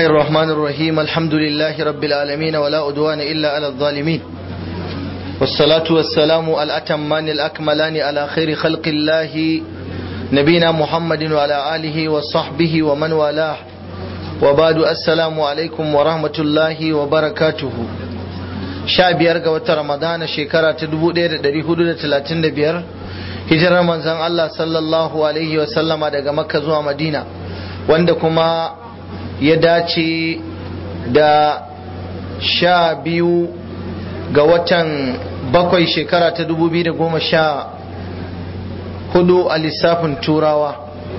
الله الرحمن الرحيم الحمد لله رب العالمين ولا أدوان إلا على الظالمين والصلاة والسلام الأتمان الأكملان على خير خلق الله نبينا محمد وعلى آله وصحبه ومن والاه وبعد السلام عليكم ورحمة الله وبركاته sha biyar ga watan ramadana shekara ta dubu ɗaya da ɗari hudu da talatin da biyar hijirar manzan Allah sallallahu alaihi wasallama daga makka zuwa madina wanda kuma ya dace da sha biyu ga watan bakwai shekara ta dubu biyu da goma sha hudu a lissafin turawa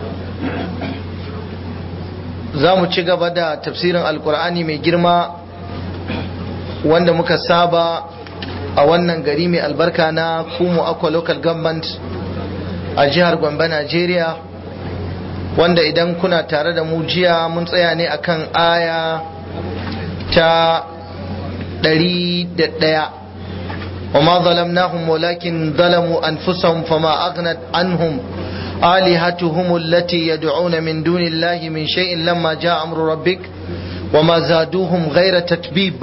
za mu ci gaba da tafsirin alkur'ani mai girma wanda muka saba a wannan gari mai albarka na kumu aqua local government a jihar gombe nigeria wanda idan kuna tare da mu jiya mun tsaya ne akan aya ta ɗari da ɗaya وما ظلمناهم ولكن ظلموا أنفسهم فما أغنت عنهم آلهتهم التي يدعون من دون الله من شيء لما جاء أمر ربك وما زادوهم غير تتبيب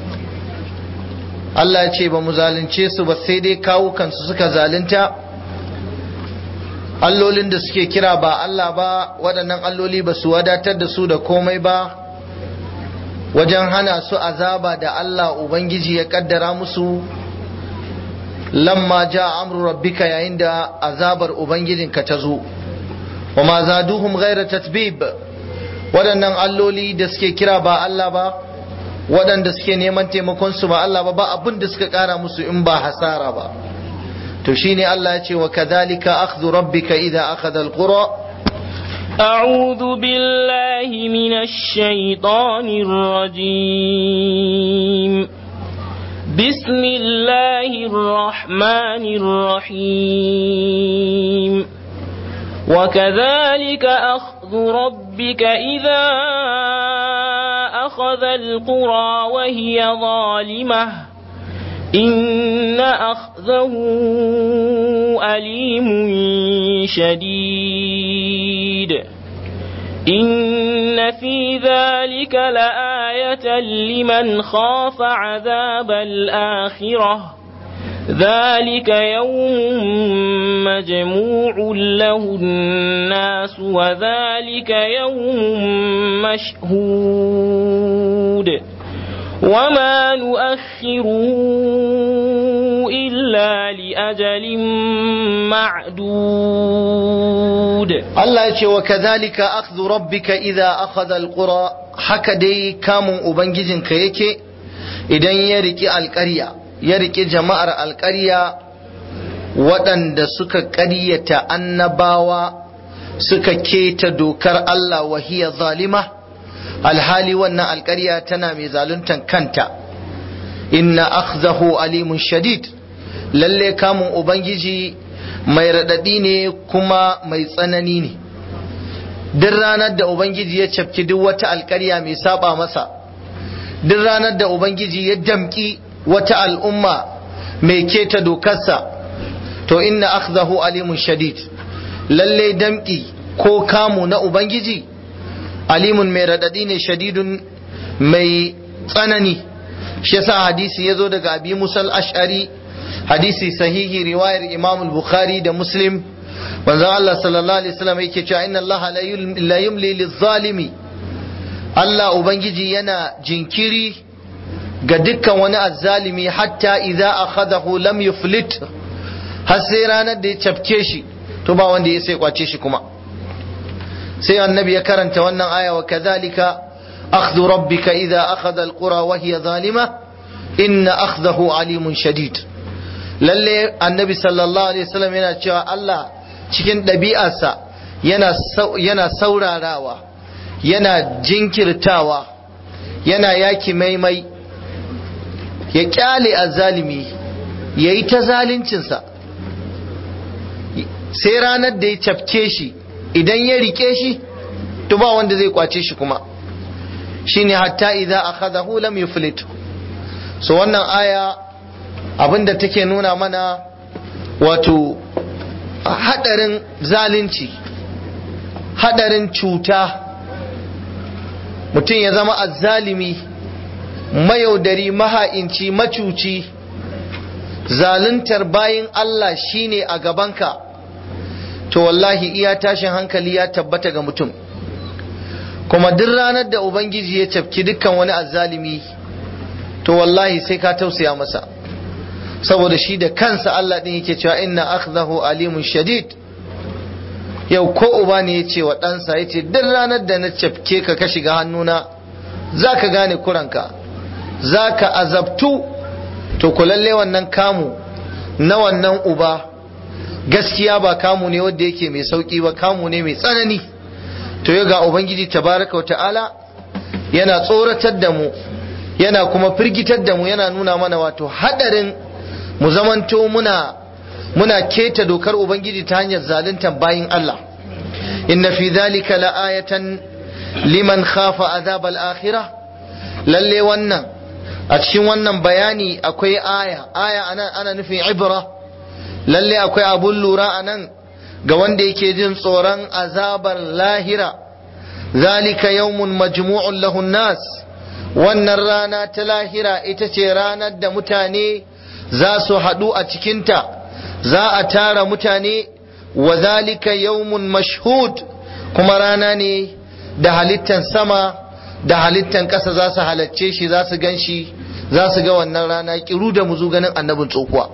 Allah ya ce ba mu zalunce su ba sai dai kawo kansu suka zalunta allolin da suke kira ba Allah ba waɗannan alloli ba su wadatar da su da komai ba wajen hana su azaba da Allah Ubangiji ya kaddara musu lamma ja amru rabbika yayin da azabar Ubangijinka ta zo wa ma zaduhum ghaira tatbib waɗannan alloli da suke kira ba Allah ba waɗanda suke neman taimakon su ba Allah ba ba abin da suka ƙara musu in ba hasara ba to shine Allah ya ce wa kadhalika akhdhu rabbika idza akhadha alqura أعوذ بالله من الشيطان الرجيم بسم الله الرحمن الرحيم وكذلك أخذ ربك إذا أخذ القرى وهي ظالمة إن أخذه أليم شديد إن في ذلك لآية لمن خاف عذاب الآخرة ذلك يوم مجموع له الناس وذلك يوم مشهود وما نؤخره إلا لأجل معدود Allah ya ce wa kadhalika akhdhu rabbika idza akhadha alqura haka dai kamun ubangijinka yake idan ya riki alƙarya ya riki jama'ar alƙarya waɗanda suka ƙaryata annabawa suka keta dokar Allah wa hiya zalima alhali wannan alƙarya tana mai zaluntan kanta inna akhzahu alimun shadid lalle kamun ubangiji mai raɗaɗi ne kuma mai tsanani ne duk ranar da ubangiji ya cafki duk wata alƙarya mai saba masa duk ranar da ubangiji ya damƙi wata al'umma mai keta dokarsa to inna akhzahu alimun shadid lalle damƙi ko kamu na ubangiji alimun mai raɗaɗi ne shadidun mai tsanani shi yasa hadisi ya zo daga abi musal ash'ari hadisi sahihi riwayar imam bukhari da muslim manzon Allah sallallahu alaihi wasallam yake cewa inna Allah la yumli lizzalimi Allah ubangiji yana jinkiri ga dukkan wani azzalimi hatta idza akhadahu lam yuflit har sai ranar da ya cafke shi to ba wanda ya sai kwace shi kuma sai annabi ya karanta wannan aya wa kadhalika akhdhu rabbika idza akhadha alqura wa hiya zalima inna akhdahu alimun shadid lalle annabi sallallahu alaihi wasallam yana cewa Allah cikin ɗabi'arsa yana yana saurarawa yana jinkirtawa yana yaki maimai ya kyale azzalimi ya yi ta zaluncinsa sai ranar da ya cafke shi idan ya rike shi to ba wanda zai kwace shi kuma shine hatta idza akhadahu lam yuflit so wannan aya abinda take nuna mana wato hadarin zalunci hadarin cuta mutum ya zama azzalimi mayaudari maha'inci macuci zaluntar bayin Allah shine a gabanka to wallahi iya tashin hankali ya tabbata ga mutum kuma duk ranar da ubangiji ya cafki dukkan wani azzalimi to wallahi sai ka tausaya masa saboda shi da kansa Allah din yake cewa inna akhdahu alimun shadid yau ko uba ne ya ce wa ɗansa ya ce duk ranar da na cafke ka ka shiga hannuna za ka gane kuranka za ka azabtu to ku lalle wannan kamu na wannan uba gaskiya ba kamu ne wanda yake mai sauki ba kamu ne mai tsanani to yau ga ubangiji tabaraka wa ta'ala yana tsoratar da mu yana kuma firgitar da mu yana nuna mana wato hadarin mu zamanto muna muna keta dokar ubangiji ta hanyar zaluntar bayin Allah inna fi dhalika la'ayatan liman khafa azab al-akhirah lalle wannan a cikin wannan bayani akwai aya aya ana ana nufin ibra lalle akwai abun lura anan ga wanda yake jin tsoron azabar lahira zalika yawmun majmu'un lahun nas wannan rana ta lahira ita ce ranar da mutane za su haɗu a cikinta za a tara mutane wa zalika yawmun mashhud kuma rana ne da halittan sama da halittan ƙasa za su halacce shi za su gan shi za su ga wannan rana kiru da muzu ganin annabin tsohuwa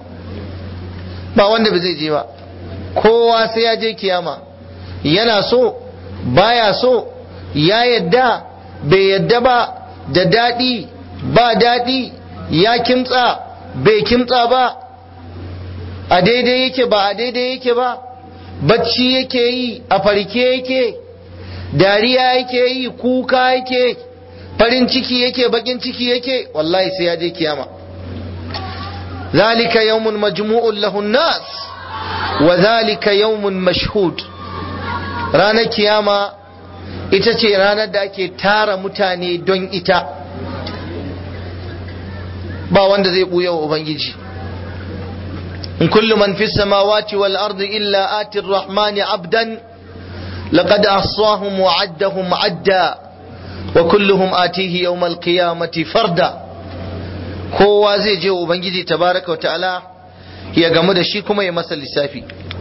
ba wanda ba zai je ba kowa sai ya je kiyama yana so baya so ya yadda bai yadda ba da daɗi ba daɗi ya kimtsa bai kimtsa ba a daidai yake ba a daidai yake ba bacci yake yi a farke yake dariya yake yi kuka yake farin ciki yake bakin ciki yake wallahi sai ya je kiyama zalika yawmun majmu'un lahun nas wa zalika yawmun mashhud ranar kiyama ita ce ranar da ake tara mutane don ita ba wanda zai buya wa ubangiji in kullu man fi samawati wal ardi illa ati rahmani abdan laqad ahsahum wa addahum adda wa kulluhum atihi yawmal qiyamati farda kowa zai je ubangiji tabaraka wa ta'ala ya gamu da shi kuma ya masa lissafi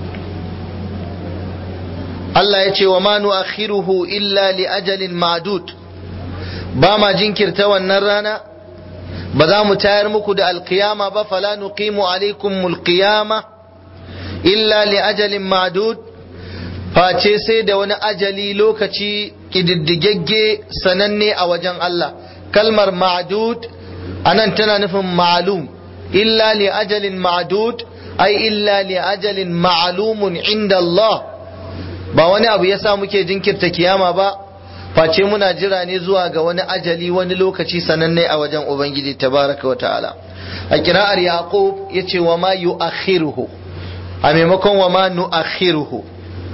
Allah ya ce wa ma nu'akhiruhu illa li ajalin ma'dud ba ma jinkirta wannan rana ba za mu tayar muku da alkiyama ba fala nuqimu alaikum alqiyama illa li ajalin ma'dud face sai da wani ajali lokaci kididdigegge sananne a wajen Allah kalmar ma'dud anan tana nufin ma'lum illa li ajalin ma'dud ai illa li ajalin ma'lumun inda Allah ba wani abu yasa muke jinkirta kiyama ba face muna jira ne zuwa ga wani ajali wani lokaci sananne a wajen ubangiji tabaraka wa ta'ala a kira'ar yaqub yace wa ma yu'akhiruhu a maimakon wa ma nu'akhiruhu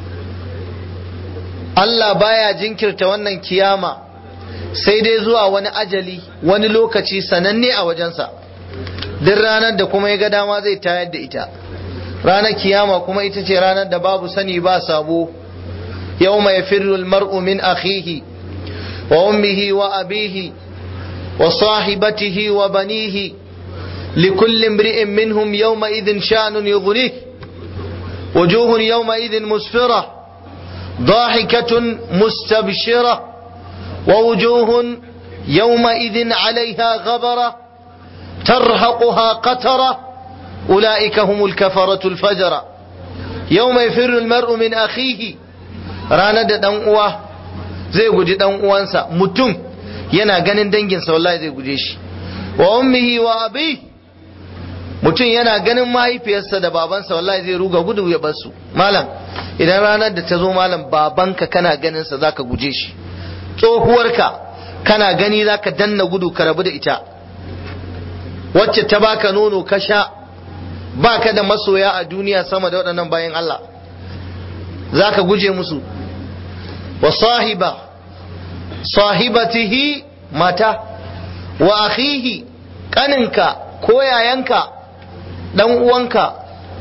Allah baya jinkirta wannan kiyama sai dai zuwa wani ajali wani lokaci sananne a wajensa duk ranar da kuma ya ga dama zai tayar da ita ranar kiyama kuma ita ce ranar da babu sani ba sabo يوم يفر المرء من أخيه وأمه وأبيه وصاحبته وبنيه لكل امرئ منهم يومئذ شأن يغنيه وجوه يومئذ مسفرة ضاحكة مستبشرة ووجوه يومئذ عليها غبرة ترهقها قترة أولئك هم الكفرة الفجرة يوم يفر المرء من أخيه ranar da dan uwa zai guji dan uwansa mutum yana ganin danginsa wallahi zai guje shi wa ummihi wa abi mutum yana ganin mahaifiyarsa da babansa wallahi zai ruga gudu ya bar su malam idan ranar da ta zo malam babanka kana ganin sa zaka guje shi tsohuwarka kana gani zaka danna gudu ka rabu da ita wacce ta baka nono ka sha baka da masoya a duniya sama da waɗannan bayan Allah zaka guje musu wa sahiba sahibatihi mata wa akhihi kaninka ko yayanka dan uwanka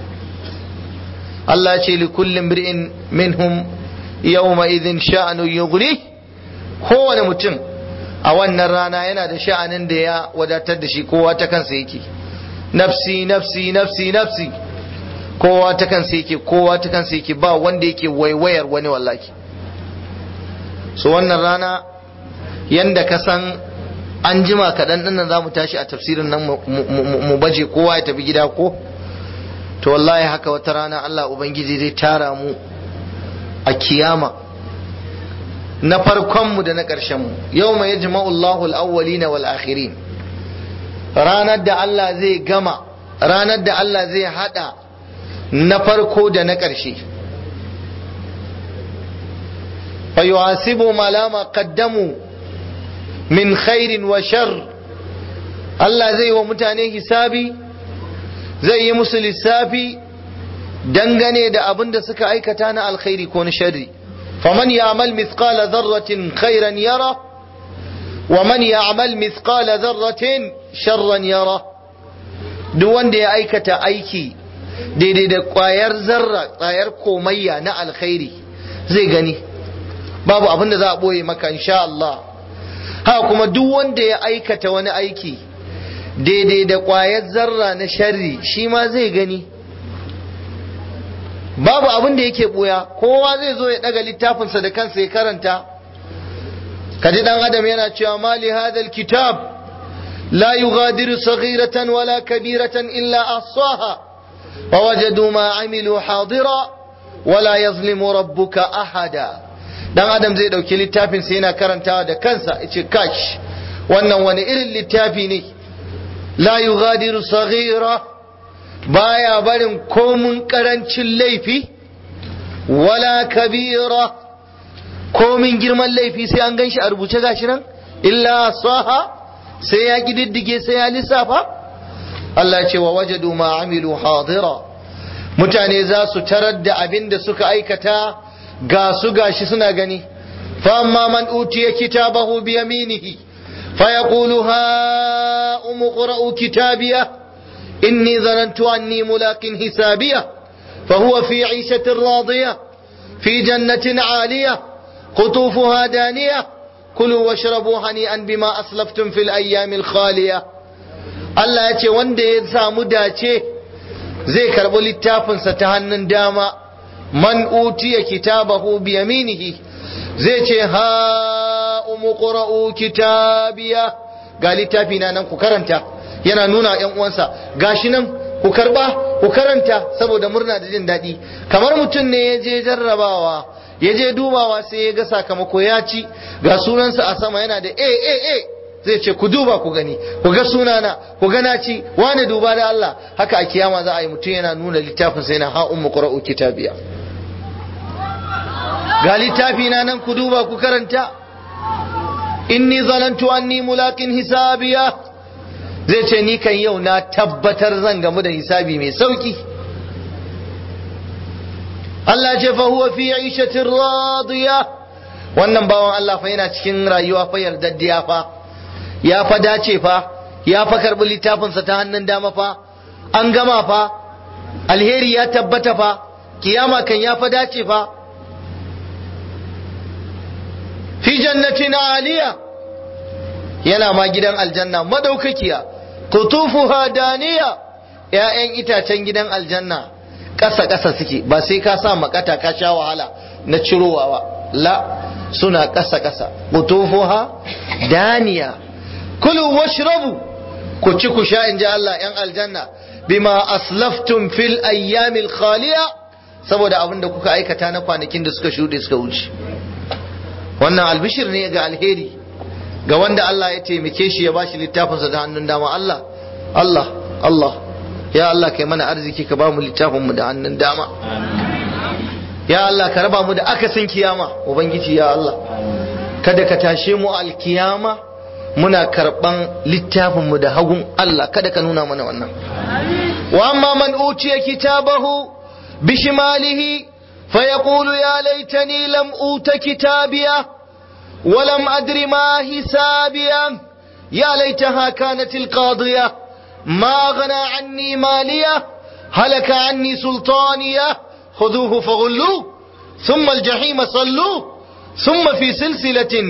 Allah ce li kullum bir'in minhum yawma idhin sha'anu yughni kowane mutum a wannan rana yana da sha'anin da ya wadatar da shi kowa ta kansa yake nafsi nafsi nafsi nafsi kowa ta kansa yake kowa ta kansa yake ba wanda yake waiwayar wani wallahi so wannan rana yanda ka san an jima kaɗan ɗin za mu tashi a tafsirin nan mu baje kowa ya tafi gida ko to wallahi haka wata rana Allah Ubangiji zai tara mu a kiyama na farkonmu da na ƙarshenmu yau mai yajma'u Allahu al-awwalina wal akhirin ranar da Allah zai gama ranar da Allah zai hada na farko da na ƙarshe fa yuhasibu ma lama qaddamu min khairin wa shar Allah zai wa mutane hisabi zai yi musu lissafi dangane da abin da suka aikata na alkhairi ko na sharri faman ya'mal mithqala dharratin khairan yara wa man ya'mal mithqala dharratin sharran yara duk wanda ya aikata aiki daidai da kwayar zarra kwayar komayya na alkhairi zai gani babu abin da za a boye maka insha Allah ha kuma duk wanda ya aikata wani aiki daidai da kwayar zarra na sharri shi ma zai gani babu abin da yake buya kowa zai zo ya daga littafinsa da kansa ya karanta kaji dan adam yana cewa mali hadal kitab la yughadiru saghiratan wala kabiratan illa ahsaha wa wajadu ma amilu hadira wala yazlimu rabbuka ahada dan adam zai dauki littafin sa yana karantawa da kansa yace kash wannan wani irin littafi ne la yughadiru saghira baya barin komun karancin laifi wala kabira komin girman laifi sai an ganshi a rubuce gashi nan illa saha sai ya kididdige sai ya lissafa Allah ce wa wajadu ma amilu hadira mutane za su tarar da abin da suka aikata ga su gashi suna gani fa amma man utiya kitabahu bi yaminihi fa yaqulu ha umqra'u kitabiyah إني ظننت أني ملاق حسابية فهو في عيشة راضية في جنة عالية قطوفها دانية كلوا واشربوا هنيئا بما أسلفتم في الأيام الخالية Allah ya ce wanda ya samu dace zai karɓi littafinsa ta hannun dama man utiya kitabahu bi yaminihi zai ce ha umuqra'u kitabiya ga littafi na nan ku karanta yana nuna yan uwansa gashi nan ku karba ku karanta saboda murna da jin daɗi kamar mutum ne ya je jarrabawa ya je dubawa sai ya ga sakamako ya ci ga sunansa a sama yana da a a a zai ce ku duba ku gani ku ga sunana ku ga na ci wani duba da Allah haka a kiyama za a yi mutum yana nuna littafin sai na ha ummu qra'u kitabiya ga littafi na nan ku duba ku karanta inni zanantu anni mulaqin hisabiya zai ce ni kan yau na tabbatar zan gamu da hisabi mai sauki Allah ce fa huwa fi aishatin radiya wannan bawan Allah fa yana cikin rayuwa fa yardaddiya fa ya fa dace fa ya fa karbi littafinsa ta hannun dama fa an gama fa alheri ya tabbata fa kiyama kan ya fa dace fa fi jannatin aliya yana ma gidan aljanna madaukakiya kutufuha daniya ‘ya'yan itacen gidan aljanna ƙasa ƙasa suke ba sai ka sa makata ka sha wahala na cirowa ba la suna ƙasa ƙasa kutufuha daniya kulu washrabu ku ci ku sha in ji Allah ‘yan aljanna bima aslaftum fil ayyamil khaliya saboda abin da kuka aikata na kwanakin da suka shuɗe suka wuce wannan albishir ne ga alheri ga wanda Allah ya taimake shi ya bashi littafinsa da hannun dama Allah Allah Allah ya Allah kai mana arziki ka ba mu littafin mu da hannun dama ya Allah ka raba mu da akasin kiyama ubangiji ya Allah kada ka tashe mu alkiyama muna karban littafin mu da hagun Allah kada ka nuna mana wannan wa amma man utiya kitabahu bishimalihi فيقول يا ليتني لم أوت كتابيه ولم أدر ما حسابيه يا ليتها كانت القاضية ما أغنى عني مالية هلك عني سلطانية خذوه فغلوه ثم الجحيم صلوه ثم في سلسلة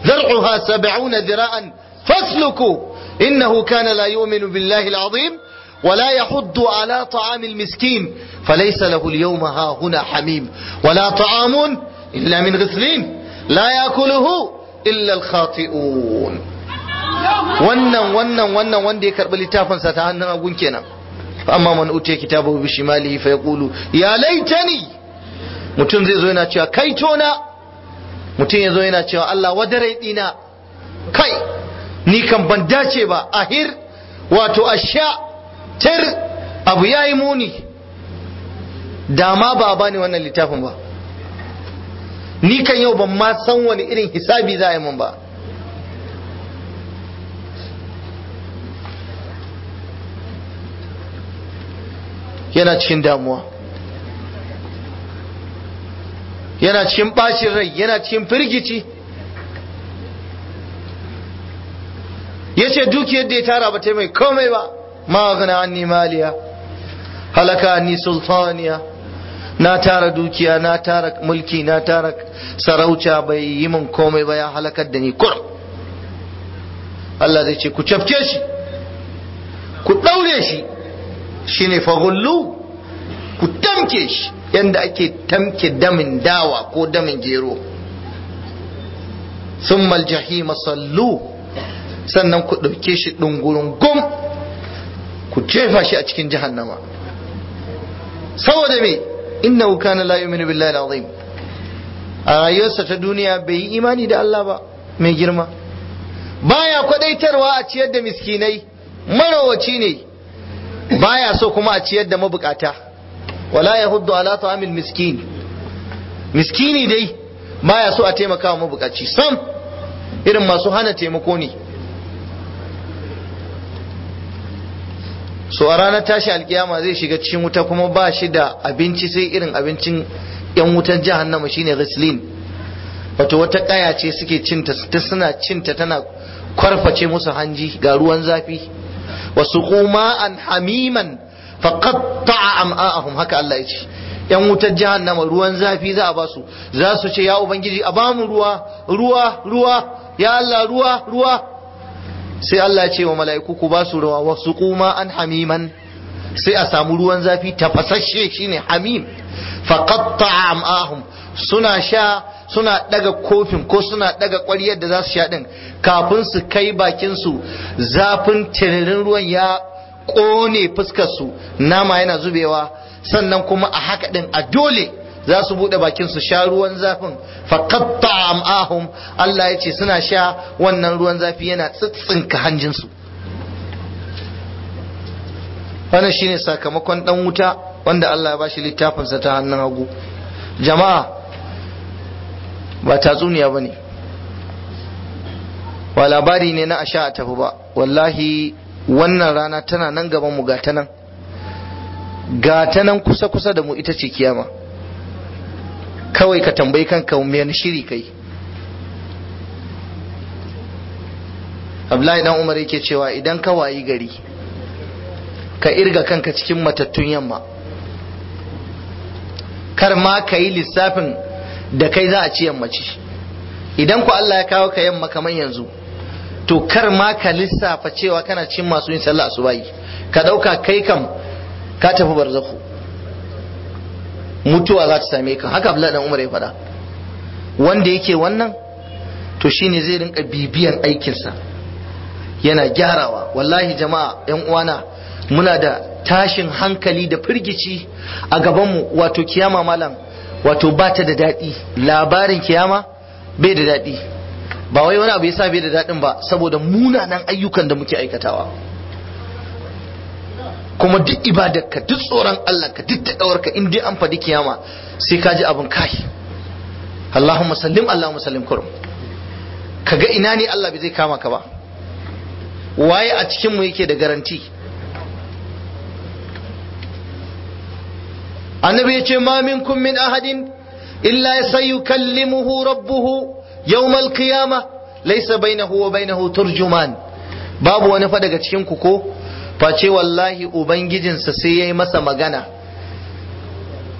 ذرعها سبعون ذراعا فاسلكوا إنه كان لا يؤمن بالله العظيم ولا يحض على طعام المسكين فليس له اليوم ها هنا حميم ولا طعام إلا من غسلين لا يأكله إلا الخاطئون wannan wannan wannan wanda ya karbi littafinsa ta hannun agun kenan amma man utiya kitabahu bi shimalihi fa yaqulu ya laitani mutum zai zo yana cewa kai tona mutum ya zo yana cewa Allah wadare dina kai ni kan ban dace ba ahir wato asha tir abu yayi muni dama ba a bani wannan littafin ba ni kan yau ban ma san wani irin hisabi za a yi mun ba yana cikin damuwa yana cikin bacin rai yana cikin firgici ya ce dukiyar da ya tara ba ta mai komai ba ma gana anni maliya halaka anni sultaniya na tara dukiya na tara mulki na tara sarauta bai yi min komai ba ya halakar da ni kurum Allah zai ce ku cafke shi ku ɗaure shi shine fagullu ku tamke shi yadda ake tamke damin dawa ko damin gero summal jahima sallu sannan ku ɗauke shi ɗungurin gum ku jefa shi a cikin jahannama saboda me innahu kana la yu'minu billahi al-azim a rayuwarsa ta duniya bai yi imani da Allah ba mai girma baya kwadaitarwa a ciyar da miskinai marawaci ne baya so kuma a ciyar da mabukata wala yahuddu ala ta'amil miskin miskini dai baya so a taimaka wa mabukaci sam irin masu hana taimako ne so a ranar tashi alkiyama zai shiga cikin wuta kuma ba shi da abinci sai irin abincin yan wutan jahannama shine ghislin wato wata kaya ce suke cinta ta suna cinta tana kwarface musu hanji ga ruwan zafi wasu kuma an hamiman faqatta'a am'a'ahum haka Allah ya ce yan wutar jahannama ruwan zafi za a ba su za su ce ya ubangiji a bamu ruwa ruwa ruwa ya Allah ruwa ruwa sai Allah ya ce wa mala'iku ku ba su ruwa wasu kuma an hamiman sai a samu ruwan zafi tafasasshe shine hamim faqatta'a am'ahum suna sha suna daga kofin ko suna daga ƙwaryar da za su sha din kafin su kai bakin su zafin tiririn ruwan ya ƙone fuskar su nama yana zubewa sannan kuma a haka din a dole za su bude bakin su sha ruwan zafin faqatta am'ahum Allah ya ce suna sha wannan ruwan zafi yana tsitsinka hanjin su wannan shine sakamakon dan wuta wanda Allah ya bashi littafin sa ta hannun hagu jama'a ba tatsuniya bane ba labari ne na asha a tafi ba wallahi wannan rana tana nan gaban mu ga ta nan ga ta nan kusa-kusa da mu ita ce kiyama kawai ka tambayi kanka me shiri kai Abdullahi dan Umar yake cewa idan ka wayi gari ka irga kanka cikin matattun yamma kar ma ka yi lissafin da kai za a ci yammaci idan ku Allah ya kawo ka yamma kamar yanzu to kar ma ka lissafa cewa kana cin masu yin sallah asubahi ka dauka kai kam ka tafi barzakhu mutuwa za ta same ka haka Abdullahi dan Umar ya faɗa wanda yake wannan to shine zai rinka bibiyan aikinsa yana gyarawa wallahi jama'a yan uwana muna da tashin hankali da firgici a gabanmu wato kiyama malam wato ba ta da daɗi labarin kiyama bai da daɗi ba wai wani abu yasa bai da daɗin ba saboda munanan ayyukan da muke aikatawa kuma duk ibadarka duk tsoron Allah ka duk taɗawarka in dai an faɗi kiyama sai ka ji abin kai Allahumma sallim Allahumma sallim kurum kaga ina ne Allah bai zai kama ka ba waye a cikin mu yake da garanti annabi ya ce ma minkum min ahadin illa sayukallimuhu rabbuhu yawmal qiyamah laysa bainahu wa bainahu turjuman babu wani fa daga cikin ku ko face wallahi ubangijinsa sai yayi masa magana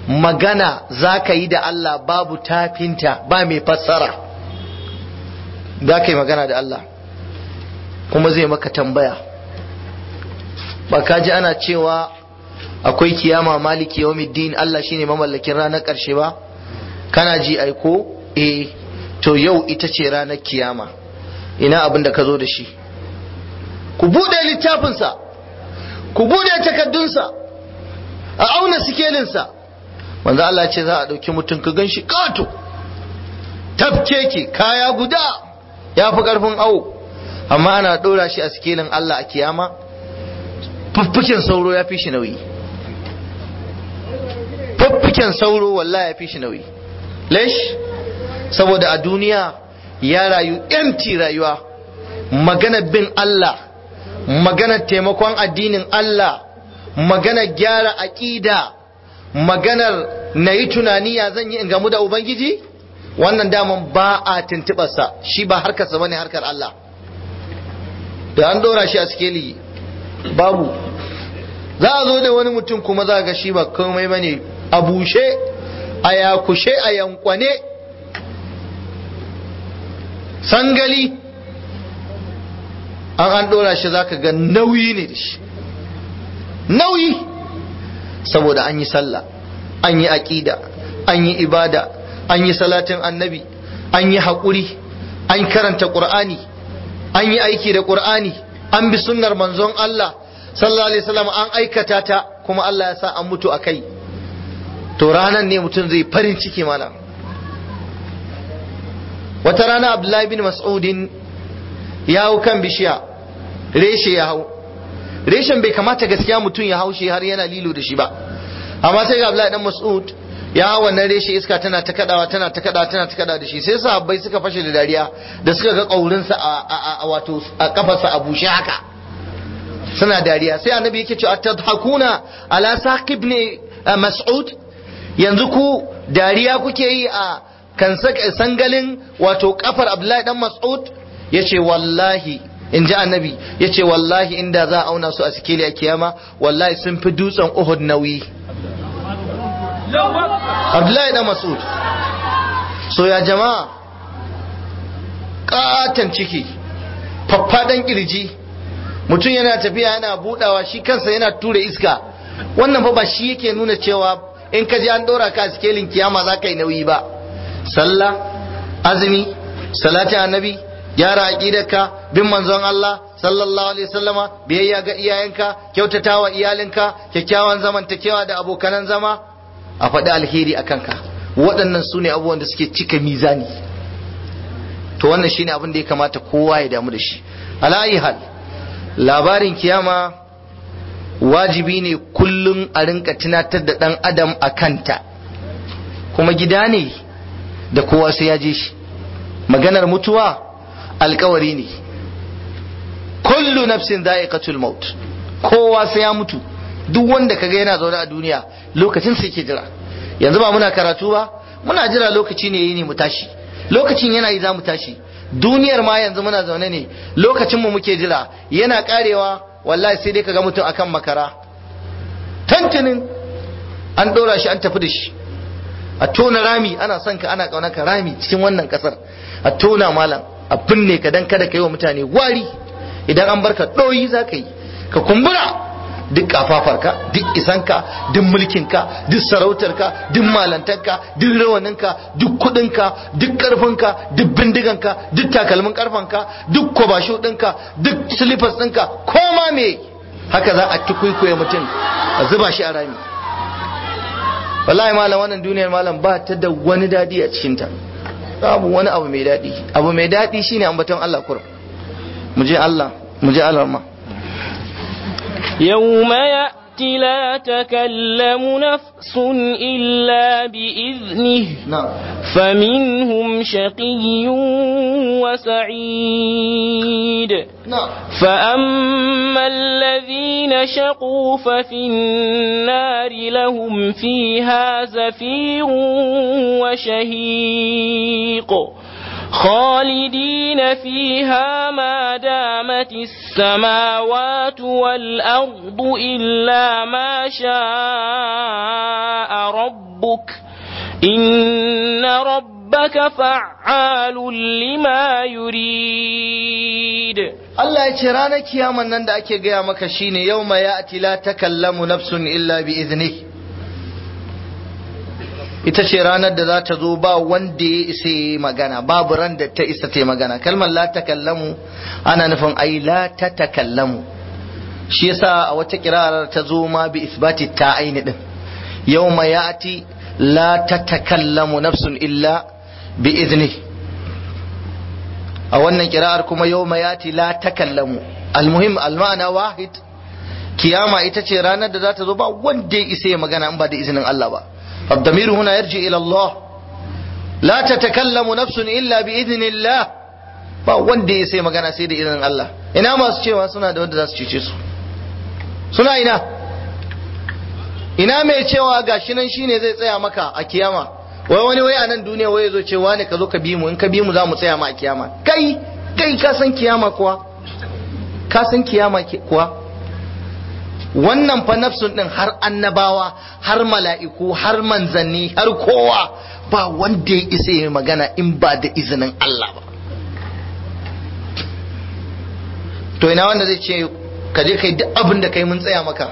magana za ka yi da Allah babu tafinta ba mai fassara za ka yi magana da Allah kuma zai maka tambaya ba ka ji ana cewa akwai kiyama maliki yawmiddin Allah shine mamallakin ranar ƙarshe ba kana ji aiko eh to yau ita ce ranar kiyama ina abin da ka zo da shi ku buɗe littafinsa ku buɗe takaddunsa a auna sikelinsa manzo Allah ce za a ɗauki mutum ka gan shi ƙato tafkeke kaya guda ya fi ƙarfin awo amma ana ɗora shi a sikelin Allah a kiyama fuffuken sauro ya fi shi nauyi fuffuken sauro wallahi ya fi shi nauyi lesh saboda a duniya ya rayu empty rayuwa maganar bin Allah maganar taimakon addinin Allah maganar gyara aƙida maganar na yi tunani ya zan yi in gamu da Ubangiji wannan daman ba a tuntuɓarsa shi ba harkarsa bane harkar Allah da an dora shi a sikeli babu za a zo da wani mutum kuma za ga shi ba komai bane a bushe a yakushe a yankwane sangali an an dora shi za ka ga nauyi ne da shi nauyi saboda an yi sallah an yi aƙida an yi ibada an yi salatin annabi an yi haƙuri an karanta ƙur'ani an yi aiki da ƙur'ani an bi sunnar manzon Allah sallallahu alaihi wasallam an aikata ta kuma Allah ya sa an mutu a kai to ranan ne mutum zai farin ciki mana wata rana Abdullahi bin Mas'udin ya hau kan bishiya reshe ya hau reshen bai kamata gaskiya mutum ya hau shi har yana lilo da shi ba amma sai ga Abdullahi dan Mas'ud ya hau wannan reshe iska tana ta kadawa tana ta kadawa tana ta kadawa da shi sai sahabbai suka fashe da dariya da suka ga kaurinsa a wato a kafarsa a bushe haka suna dariya sai annabi yake cewa tadhakuna ala saqib ne mas'ud yanzu ku dariya kuke yi a kan sangalin wato kafar abdullahi dan mas'ud yace wallahi in ji annabi yace wallahi inda za a auna su a sikeli a kiyama wallahi sun fi dutsen uhud nauyi abdullahi dan mas'ud so ya jama'a katan ciki faffadan kirji mutum yana tafiya yana budawa shi kansa yana tura iska wannan fa ba shi yake nuna cewa in ka ji an dora ka a sikelin kiyama za ka yi nauyi ba sallah azumi salatin annabi gyara aqidarka bin manzon Allah sallallahu alaihi wasallama biyayya ga iyayenka kyautatawa iyalinka kyakkyawan zamantakewa da abokanan zama a faɗi alheri a kanka waɗannan su ne abubuwan da suke cika mizani to wannan shine abin da ya kamata kowa ya damu da shi ala hal labarin kiyama wajibi ne kullum a rinka tunatar da ɗan adam a kanta kuma gida ne da kowa sai ya je shi maganar mutuwa alkawari ne kullu nafsin za'iqatul maut kowa sai ya mutu duk wanda kaga yana zaune a duniya lokacin sai ke jira yanzu ba muna karatu ba muna jira lokaci ne yi ne mu tashi lokacin yana yi za mu tashi duniyar ma yanzu muna zaune ne lokacin mu muke jira yana karewa wallahi sai dai kaga mutum akan makara tantinin an dora shi an tafi da shi a tona rami ana son ka ana kauna ka rami cikin wannan kasar a tona malam a binne ka dan kada ka yi wa mutane wari idan an barka ɗoyi za ka yi ka kumbura duk kafafarka duk isanka duk mulkinka duk sarautarka duk malantarka duk rawaninka duk kudinka duk karfinka duk bindiganka duk takalmin karfanka duk kwabasho ɗinka duk silifas ɗinka koma me haka za a tukwikwaye mutum a zuba shi a rami wallahi malam wannan duniyar malam ba ta da wani dadi a cikinta babu wani abu mai dadi abu mai dadi shine ambaton Allah kurum mu je Allah mu je Allah ma يوم يأتي لا تكلم نفس إلا بإذنه na'am فمنهم شقي وسعيد na'am فأما الذين شقوا ففي النار لهم فيها زفير وشهيق خالدين فيها ما دامت السماوات والأرض إلا ما شاء ربك إن ربك فعال فعال لما يريد Allah ya ce ranar kiyaman nan da ake gaya maka shine yau ma ya la takallamu nafsun illa bi izni ita ce ranar da za ta zo ba wanda ya isa yi magana babu ran da ta isa ta yi magana kalmar la takallamu ana nufin ai la ta takallamu shi yasa a wata kirarar ta zo ma bi isbati ta aini din yau ma ya la ta takallamu nafsun illa bi izni a wannan kira'ar kuma yau mayati la takallamu almuhim almana wahid kiyama ita ce ranar da za ta zo ba wanda ya isa ya magana in ba da izinin Allah ba الضمير هنا يرجع إلى الله لا تتكلم نفس إلا بإذن الله ba wanda ya sai magana sai da izinin Allah ina masu cewa suna da wanda za su cece su suna ina ina mai cewa gashi nan shine zai tsaya maka a kiyama wai wani wai a nan duniya wai zo ce wani ka zo ka bi mu in ka bi mu za mu tsaya ma a kiyama kai kai ka san kiyama kuwa ka san kiyama kuwa wannan fa nafsun din har annabawa har mala'iku har manzanni har kowa ba wanda ya isa ya magana in ba da izinin Allah ba to ina wanda zai ce ka je kai duk abin da kai mun tsaya maka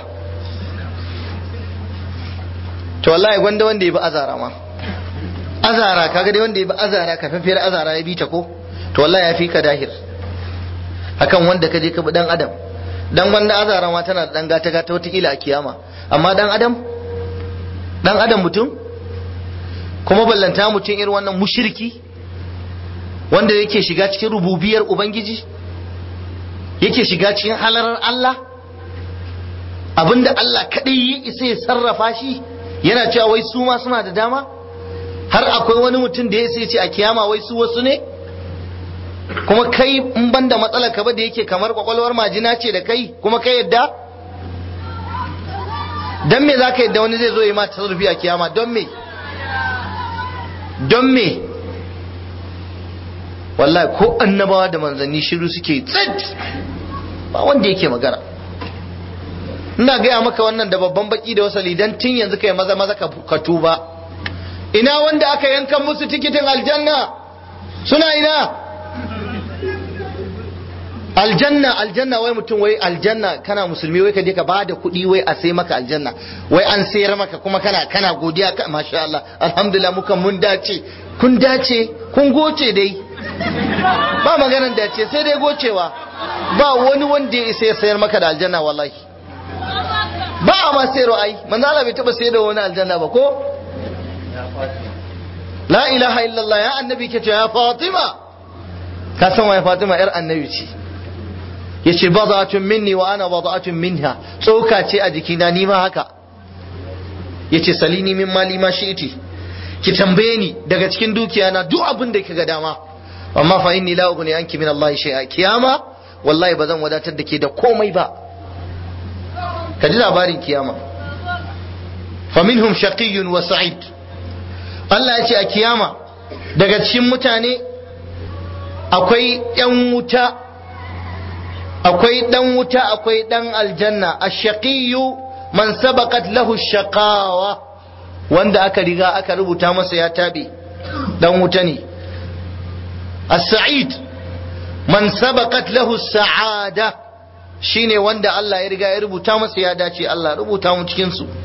to wallahi gwanda wanda ya bi azara ma azara kaga dai wanda ya bi azara kafin fiyar azara ya bi ta ko to wallahi ya fi ka dahir akan wanda ka je ka bi dan adam dan wanda azara ma tana da dan gata gata wata a kiyama amma dan adam dan adam mutum kuma ballanta mutum irin wannan mushirki wanda yake shiga cikin rububiyar ubangiji yake shiga cikin halarar Allah abinda Allah kadai ya isa ya sarrafa shi yana cewa wai su ma suna da dama har akwai wani mutum da ya sai ce a kiyama wai su wasu ne kuma kai in ban da matsalar ka ba da yake kamar kwakwalwar majina ce da kai kuma kai yadda don me za ka yadda wani zai zo yi ma tasarrufi a kiyama don me don me wallahi ko annabawa da manzanni shiru suke tsit ba wanda yake magana ina gaya maka wannan da babban baki da wasali dan tun yanzu kai maza maza ka tuba ina wanda aka yankan musu tikitin aljanna suna ina aljanna aljanna wai mutum wai aljanna kana musulmi wai ka je ka ba da kuɗi wai a sai maka aljanna wai an sayar maka kuma kana kana godiya ka masha Allah alhamdulillah mukan mun dace kun dace kun goce dai ba maganar dace sai dai gocewa ba wani wanda ya isa ya sayar maka da aljanna wallahi ba a ma sayarwa ai manzo Allah bai taba sayar da wani aljanna ba ko la ilaha illallah ya annabi ke ya fatima ka san waye fatima yar annabi ce yace bada'atun minni wa ana bada'atun minha tsoka ce a jikina ni ma haka yace salini min mali ma shi'ti ki tambaye ni daga cikin dukiya na duk abin da kika dama amma fa inni la ughni anki min Allah shay'a kiyama wallahi bazan wadatar da ke da komai ba ka ji labarin kiyama fa minhum shaqiyyun wa sa'id Allah ya ce a kiyama daga cikin mutane akwai ‘yan wuta akwai ɗan wuta akwai ɗan aljanna a shaƙiyu man sabaqat lahu shaqawa wanda aka riga aka rubuta masa ya taɓe ɗan wuta ne a sa'id man sabaqat lahu sa'ada shine wanda Allah ya riga ya rubuta masa ya dace Allah rubuta mu cikin su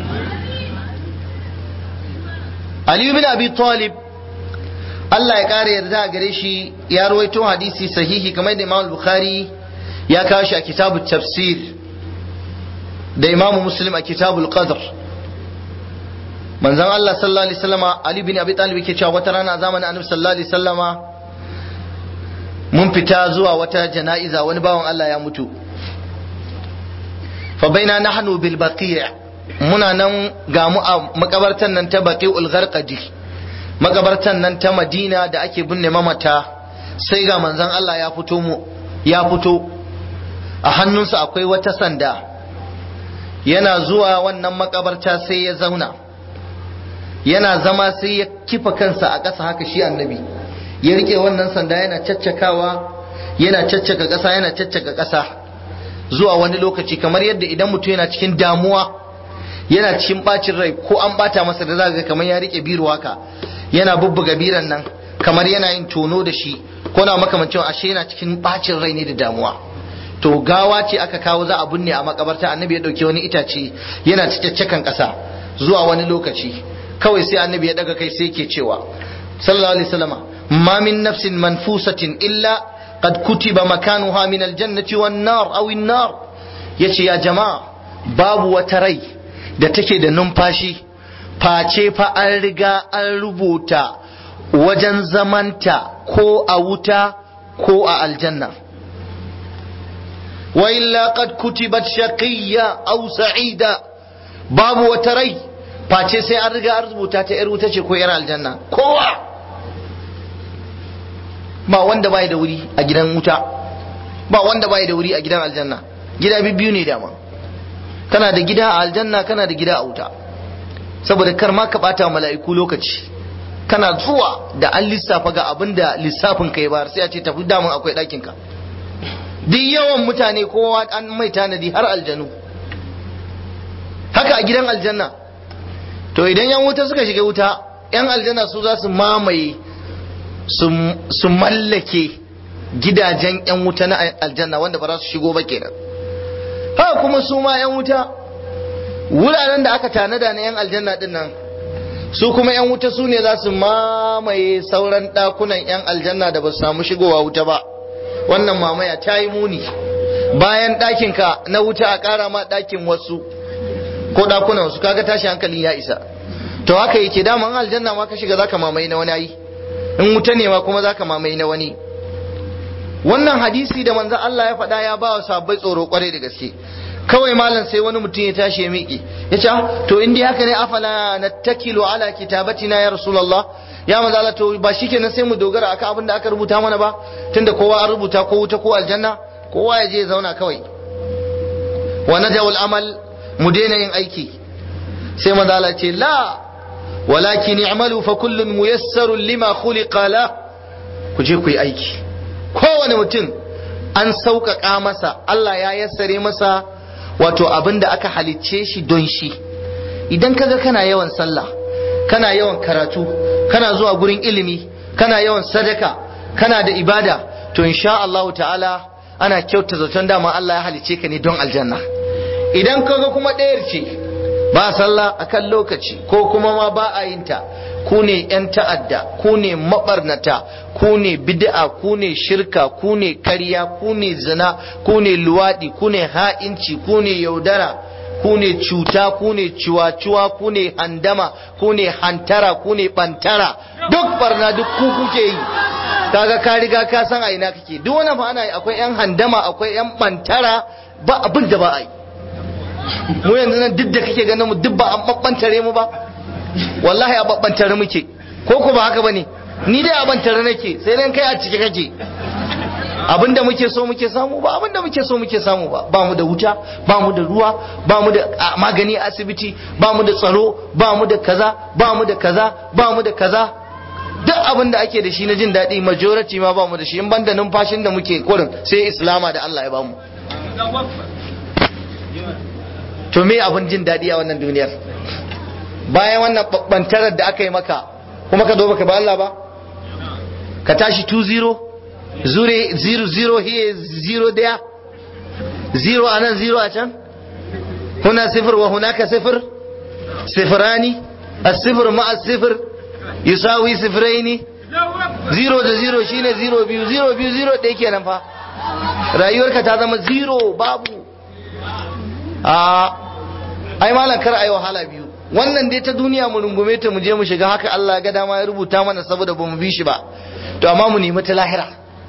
Ali bin Abi Talib Allah ya ƙara yarda a gare shi ya rawaito hadisi sahihi kamar da Imam Bukhari ya kawo shi a kitabu tafsir da Imam Muslim a kitabul qadr manzon Allah sallallahu alaihi wasallama Ali bin Abi Talib yake cewa wata rana a zamanin Annabi sallallahu alaihi wasallama mun fita zuwa wata jana'iza wani bawan Allah ya mutu fa baina nahnu bil baqi' muna nan ga mu a makabartan nan ta baqi'ul gharqadi makabartan nan ta madina da ake binne mamata sai ga manzon Allah ya fito mu ya fito a hannunsa akwai wata sanda yana zuwa wannan makabarta sai ya zauna yana zama sai ya kifa kansa a ƙasa haka shi annabi ya rike wannan sanda yana caccakawa yana caccaka ƙasa yana caccaka ƙasa zuwa wani lokaci kamar yadda idan mutum yana cikin damuwa yana cikin bacin rai ko an bata masa da za ga kamar ya rike biro haka yana bubbuga biran nan kamar yana yin tono da shi ko na makamancin ashe yana cikin bacin rai ne da damuwa to gawa ce aka kawo za a binne a makabarta annabi ya dauke wani itace yana cikakken kasa zuwa wani lokaci kawai sai annabi ya daga kai sai yake cewa sallallahu alaihi wasallama ma min nafsin manfusatin illa qad kutiba makanuha min aljannati wan nar aw an nar yace ya jama'a babu wata rai da take da numfashi face fa an riga an rubuta wajen zamanta ko a wuta ko a aljanna wa illa qad kutibat shaqiyya aw sa'ida babu wata rai face sai an riga an rubuta ta yar wuta ce ko yar aljanna kowa ba wanda bai da wuri a gidan wuta ba wanda bai da wuri a gidan aljanna gida biyu ne dama kana da gida a aljanna kana da gida a wuta saboda kar ma ka bata mala'iku lokaci kana zuwa da an lissafa ga abin da lissafin kai ba sai a ce tafi damun akwai ɗakin ka duk yawan mutane kowa an mai tanadi har aljanu haka a gidan aljanna to idan yan wuta suka shiga wuta yan aljanna su za su mamaye su mallake gidajen yan wuta na aljanna wanda ba za su shigo ba kenan haka kuma su ma yan wuta wuraren da aka tanada na yan aljanna din nan su kuma yan wuta su ne za su mamaye sauran ɗakunan yan aljanna da ba su samu shigowa wuta ba wannan mamaya ta yi muni bayan ɗakinka na wuta a ƙara ma ɗakin wasu ko ɗakunan wasu kaga tashi hankali ya isa to haka yake daman aljanna ma ka shiga zaka mamaye na wani ayi in wuta ne ma kuma zaka mamaye na wani wannan hadisi da manzon Allah ya faɗa ya ba wa sabbai tsoro kwarai da gaske kawai malam sai wani mutum ya tashi ya miƙe ya ce to in dai haka ne afala nattakilu ala kitabatina ya rasulullah ya manzo Allah to ba shikenan sai mu dogara akan abin da aka rubuta mana ba tunda kowa an rubuta ko wuta ko aljanna kowa ya je ya zauna kawai wa najawul amal mu daina yin aiki sai manzo Allah ce la walakin i'malu fa kullun muyassarun lima khuliqa la ku je ku yi aiki kowane mutum an sauƙaƙa masa Allah ya yassare masa wato abin da aka halicce shi don shi idan kaga kana yawan sallah kana yawan karatu kana zuwa gurin ilimi kana yawan sadaka kana da ibada to insha Allah ta'ala ana kyauta zaton dama Allah ya halicce ka ne don aljanna idan kaga kuma ɗayar ce ba sallah akan lokaci ko kuma ma ba a yin ta ku ne ‘yan ta'adda, ku ne maɓarnata, ku ne bid'a, ku ne shirka, ku ne karya, ku ne zina, ku ne luwaɗi, ku ne ha'inci, ku ne yaudara, ku ne cuta, ku ne ciwa-ciwa, ku ne handama, ku ne hantara, ku ne ɓantara, duk barna duk ku kuke yi. Kaga ka riga ka san a ina kake, duk wani fa ana yi akwai ‘yan handama, akwai ‘yan ɓantara, ba abin da ba a yi. Mu yanzu nan duk da kake ganin mu duk ba an ɓaɓɓantare mu ba. wallahi a babbantare muke ko ko ba haka bane ni dai a bantare nake sai dan kai a cike kake abinda muke so muke samu ba abinda muke so muke samu ba ba mu da wuta ba mu da ruwa ba mu da magani a asibiti ba mu da tsaro ba mu da kaza ba mu da kaza ba mu da kaza duk abin da ake da shi na jin daɗi majority ma ba mu da shi in banda numfashin da muke kurin sai islama da Allah ya bamu to me abin jin daɗi a wannan duniyar bayan wannan bantarar da aka yi maka kuma ka zo baka ba Allah ba ka tashi 2-0 zure 0-0 here 0 there 0 a nan 0 a can huna sifir wa hunaka sifir sifirani الصفر مع الصفر يساوي صفرين zero da zero shine zero biyu zero biyu zero ɗaya kenan fa rayuwarka ta zama zero babu a ai malam kar ayi wahala biyu wannan dai ta duniya mu rungume ta mu je mu shiga haka Allah ga dama ya rubuta mana saboda ba mu bi shi ba to amma mu nemi ta lahira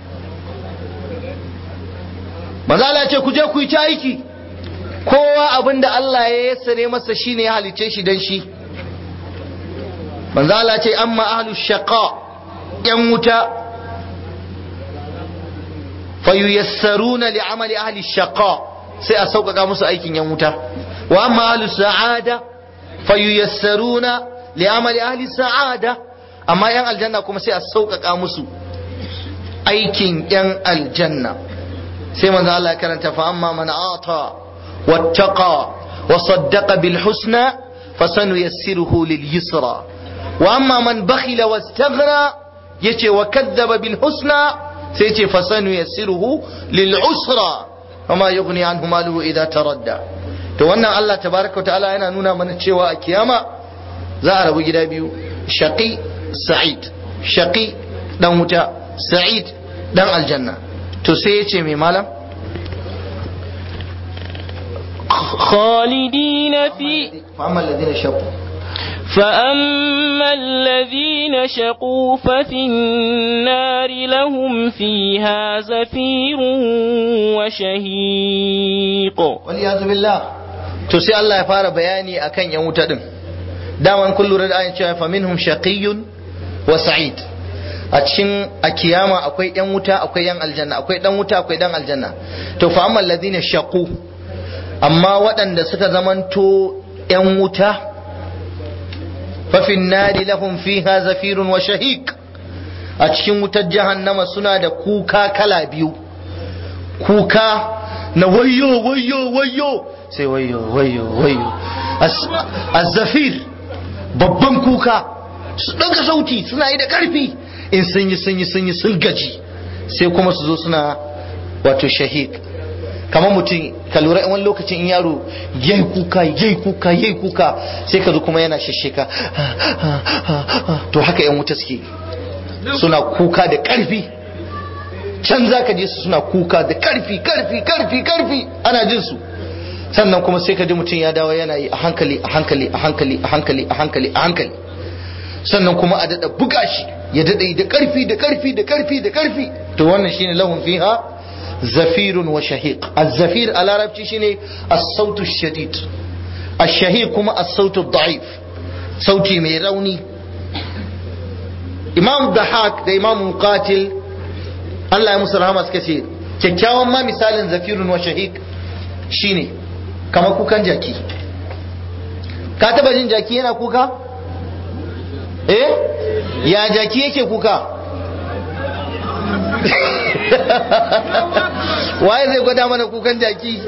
maza Allah ce ku je ku yi ta aiki kowa abin da Allah ya yassare masa shine ya halice shi dan shi manzo Allah ce amma ahlu shaqa yan wuta fayuyassaruna li amali ahli shaqa sai a sauƙaƙa musu aikin yan wuta wa amma ahlu sa'ada fayuyassaruna li amali ahli sa'ada amma yan aljanna kuma sai a sauƙaƙa musu aikin yan aljanna sai manzo Allah ya karanta fa amma man ata wattaqa wa saddaqa bil husna fasanuyassiruhu lil yusra wa amma man bakhila wastaghna yace wa kadzaba bil husna sai ce fasanu yassiruhu lil usra wama yughni anhu maluhu idza taradda to wannan Allah tabaraka ta'ala yana nuna mana cewa a kiyama za a rabu gida biyu shaqi sa'id shaqi dan wuta sa'id dan aljanna to sai yace mai malam خالدين في فأما الذين شقوا فأما الذين شقوا ففي النار لهم فيها زفير وشهيق والعياذ بالله to sai Allah ya fara bayani akan yan wuta din daman kun lura da ayin cewa fa minhum shaqiyyun wa sa'id a cikin a kiyama akwai yan wuta akwai yan aljanna akwai dan wuta akwai dan aljanna to fa amma alladhina shaqu amma waɗanda suka zamanto yan wuta fa fin nari lahum fiha zafirun wa shahiq a cikin wutar jahannama suna da kuka kala biyu kuka na wayo wayo wayo sai wayo wayo wayo azzafir babban kuka su ɗaga sauti suna yi da ƙarfi in sun yi sun yi sun yi sun gaji sai kuma su zo suna wato shahid kamar mutum ka lura wani lokacin in yaro yayi kuka yayi kuka yayi kuka sai ka zo kuma yana shasheka to haka yan wuta suke suna kuka da ƙarfi can za ka je su suna kuka da ƙarfi ƙarfi ƙarfi ƙarfi ana jin su sannan kuma sai ka ji mutum ya dawo yana yi a hankali a hankali a hankali a hankali a hankali a hankali sannan kuma a daɗa buga shi ya daɗa da ƙarfi da ƙarfi da ƙarfi da ƙarfi to wannan shine lahum fiha zafirun wa shahiq az-zafir a larabci shine as-sautu shadid ash-shahiq kuma as-sautu da'if sauti mai rauni imam dahak da imam muqatil Allah ya musu rahama suka ce kyakkyawan ma misalin zafirun wa shahiq shine kamar kukan jaki ka taba jin jaki yana kuka eh ya jaki yake kuka waye zai gwada mana kukan jaki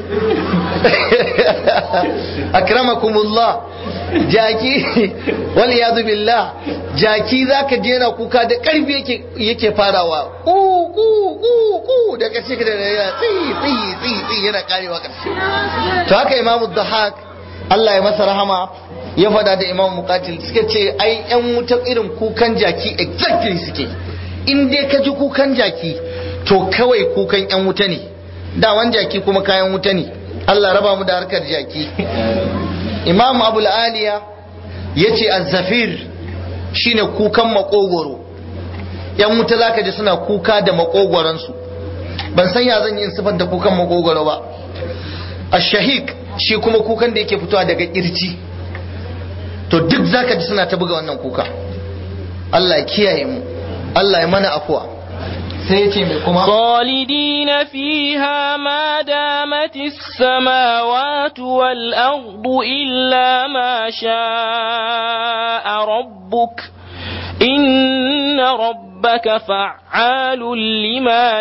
akramakumullah jaki wal yadu billah jaki zaka je yana kuka da karfi yake yake farawa ku ku ku ku da kace da yana tsi tsi tsi tsi yana karewa karshe to haka imamu dhahak Allah ya masa rahama ya fada da imamu muqatil suka ce ai yan wuta irin kukan jaki exactly suke in dai ka ji kukan jaki to kawai kukan yan wuta ne dawan jaki kuma kayan wuta ne Allah raba mu da harkar jaki imam abul aliya ya ce azzafir shine kukan makogoro yan wuta zaka ji suna kuka da makogoransu ban san ya zan yi sifar da kukan makogoro ba ashahik shi kuma kukan da yake fitowa daga kirji to duk zaka ji suna ta buga wannan kuka Allah ya kiyaye mu Allah ya mana afuwa sai ya ce mai kuma خالدين فيها ما دامت السماوات والأرض إلا ما شاء ربك إن ربك فعال لما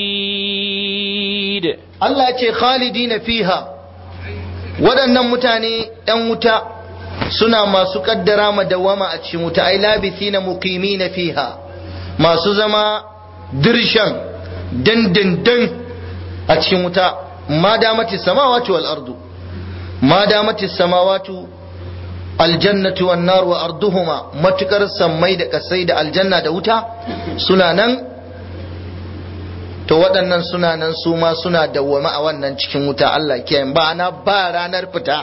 يريد Allah ya ce khalidina fiha waɗannan mutane ‘yan wuta suna masu ƙaddara madawama a cikin wuta ai labithina muqimina fiha masu zama dirshan dandandan a cikin wuta ma damati samawati wal ardu ma damati samawati aljannatu wan nar wa arduhuma matukar sammai da kasai da aljanna da wuta suna nan to waɗannan suna nan su ma suna dawwama a wannan cikin wuta Allah kiyaye ba na ba ranar fita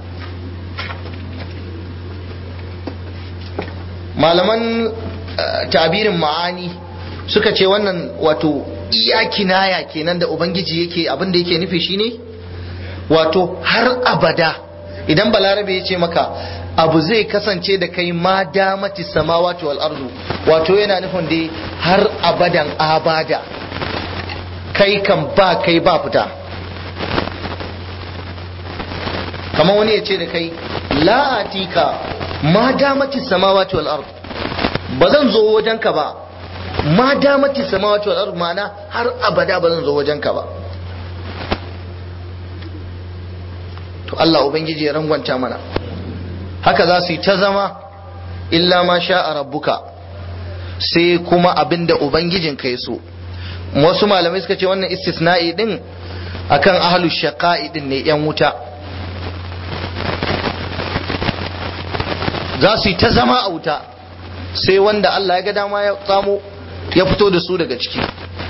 malaman tabirin ma'ani suka ce wannan wato iya kinaya kenan da ubangiji yake abin da yake nufi shine wato har abada idan balarabe ya ce maka abu zai kasance da kai ma damati samawati wal ardu wato yana nufin dai har abadan abada kai kan ba kai ba fita kamar wani ya ce da kai la atika ma damati samawati wal ardu ba zan zo wajenka ba ma damati samawati wal ardu ma'ana har abada ba zan zo wajenka ba to Allah ubangiji ya rangwanta mana haka za su yi ta zama illa ma sha a rabbuka sai kuma abinda ubangijin ka so wasu malamai suka ce wannan istisna'i din akan ahlu shaqa'i din ne yan wuta za su yi ta zama a wuta sai wanda Allah ya ga dama ya tsamo ya fito da su daga ciki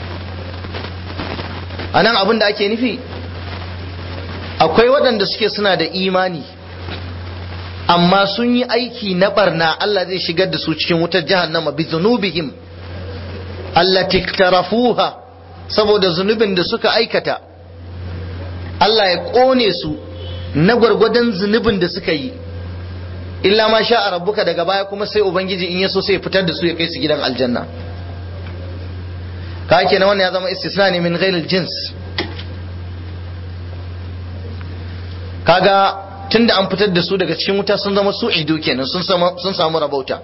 a nan abin da ake nufi akwai waɗanda suke suna da imani amma sun yi aiki na barna Allah zai shigar da su cikin wutar jahannama bi zunubihim allati iktarafuha saboda zunubin da suka aikata Allah ya ƙone su na gwargwadon zunubin da suka yi illa ma sha a rabbuka daga baya kuma sai ubangiji in ya so sai ya fitar da su ya kai su gidan aljanna ka kenan wannan ya zama istisna ne min ghairil jins kaga tunda an fitar da su daga cikin wuta sun zama su ido kenan sun samu rabauta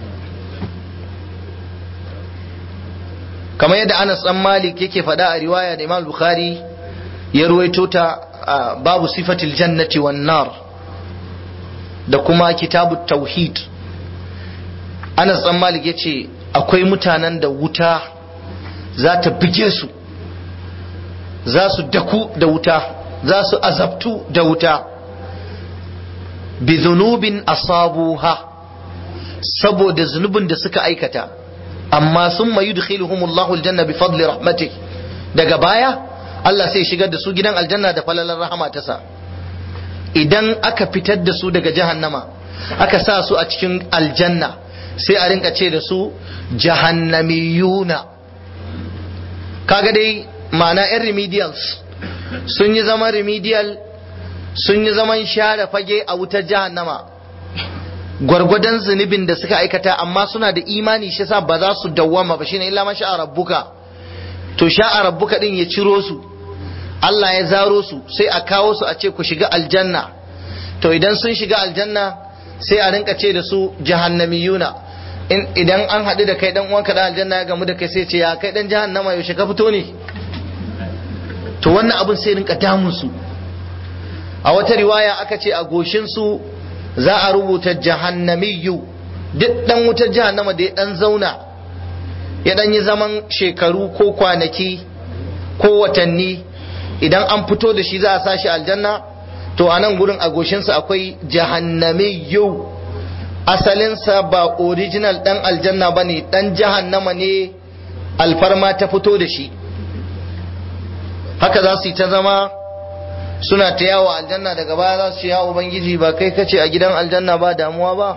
kamar yadda Anas dan Malik yake faɗa a riwaya da Imam Bukhari ya ruwaito ta babu sifatil jannati wan nar da kuma kitabu tauhid Anas dan Malik yace akwai mutanen da wuta za ta bige su za su daku da wuta za su azabtu da wuta bi zunubin asabuha saboda zunubin da suka aikata amma sun mayu dukhiluhumullahu aljanna bi fadli rahmatih daga baya Allah sai shigar da su gidan aljanna da falalar rahama ta sa idan aka fitar da su daga jahannama aka sa su a cikin aljanna sai a rinka ce da su jahannamiyuna kaga dai ma'ana yan remedials sun yi zaman remedial sun yi zaman share fage a wutar jahannama gwargwadon zunubin da suka aikata amma suna da imani shi sa ba za su dawwama ba shine illa ma sha'a rabbuka to sha'a rabbuka din ya ciro su Allah ya zaro su sai a kawo su a ce ku shiga aljanna to idan sun shiga aljanna sai a rinka ce da su jahannamiyuna idan an haɗu da kai dan uwanka da aljanna ya gamu da kai sai ce ya kai dan jahannama yaushe ka fito ne to wannan abin sai rinka damun su a wata riwaya aka ce a goshin su za a rubuta jahannamiyu duk dan wutar jahannama da ya dan zauna ya dan yi zaman shekaru ko kwanaki ko watanni idan an fito da shi za a sashi aljanna to a nan gurin a goshinsa akwai jahannamiyu asalinsa ba original dan aljanna ba ne dan jahannama ne alfarma ta fito da shi haka za su yi ta zama suna ta yawo aljanna daga baya za su yawo ubangiji ba kai kace a gidan aljanna ba damuwa ba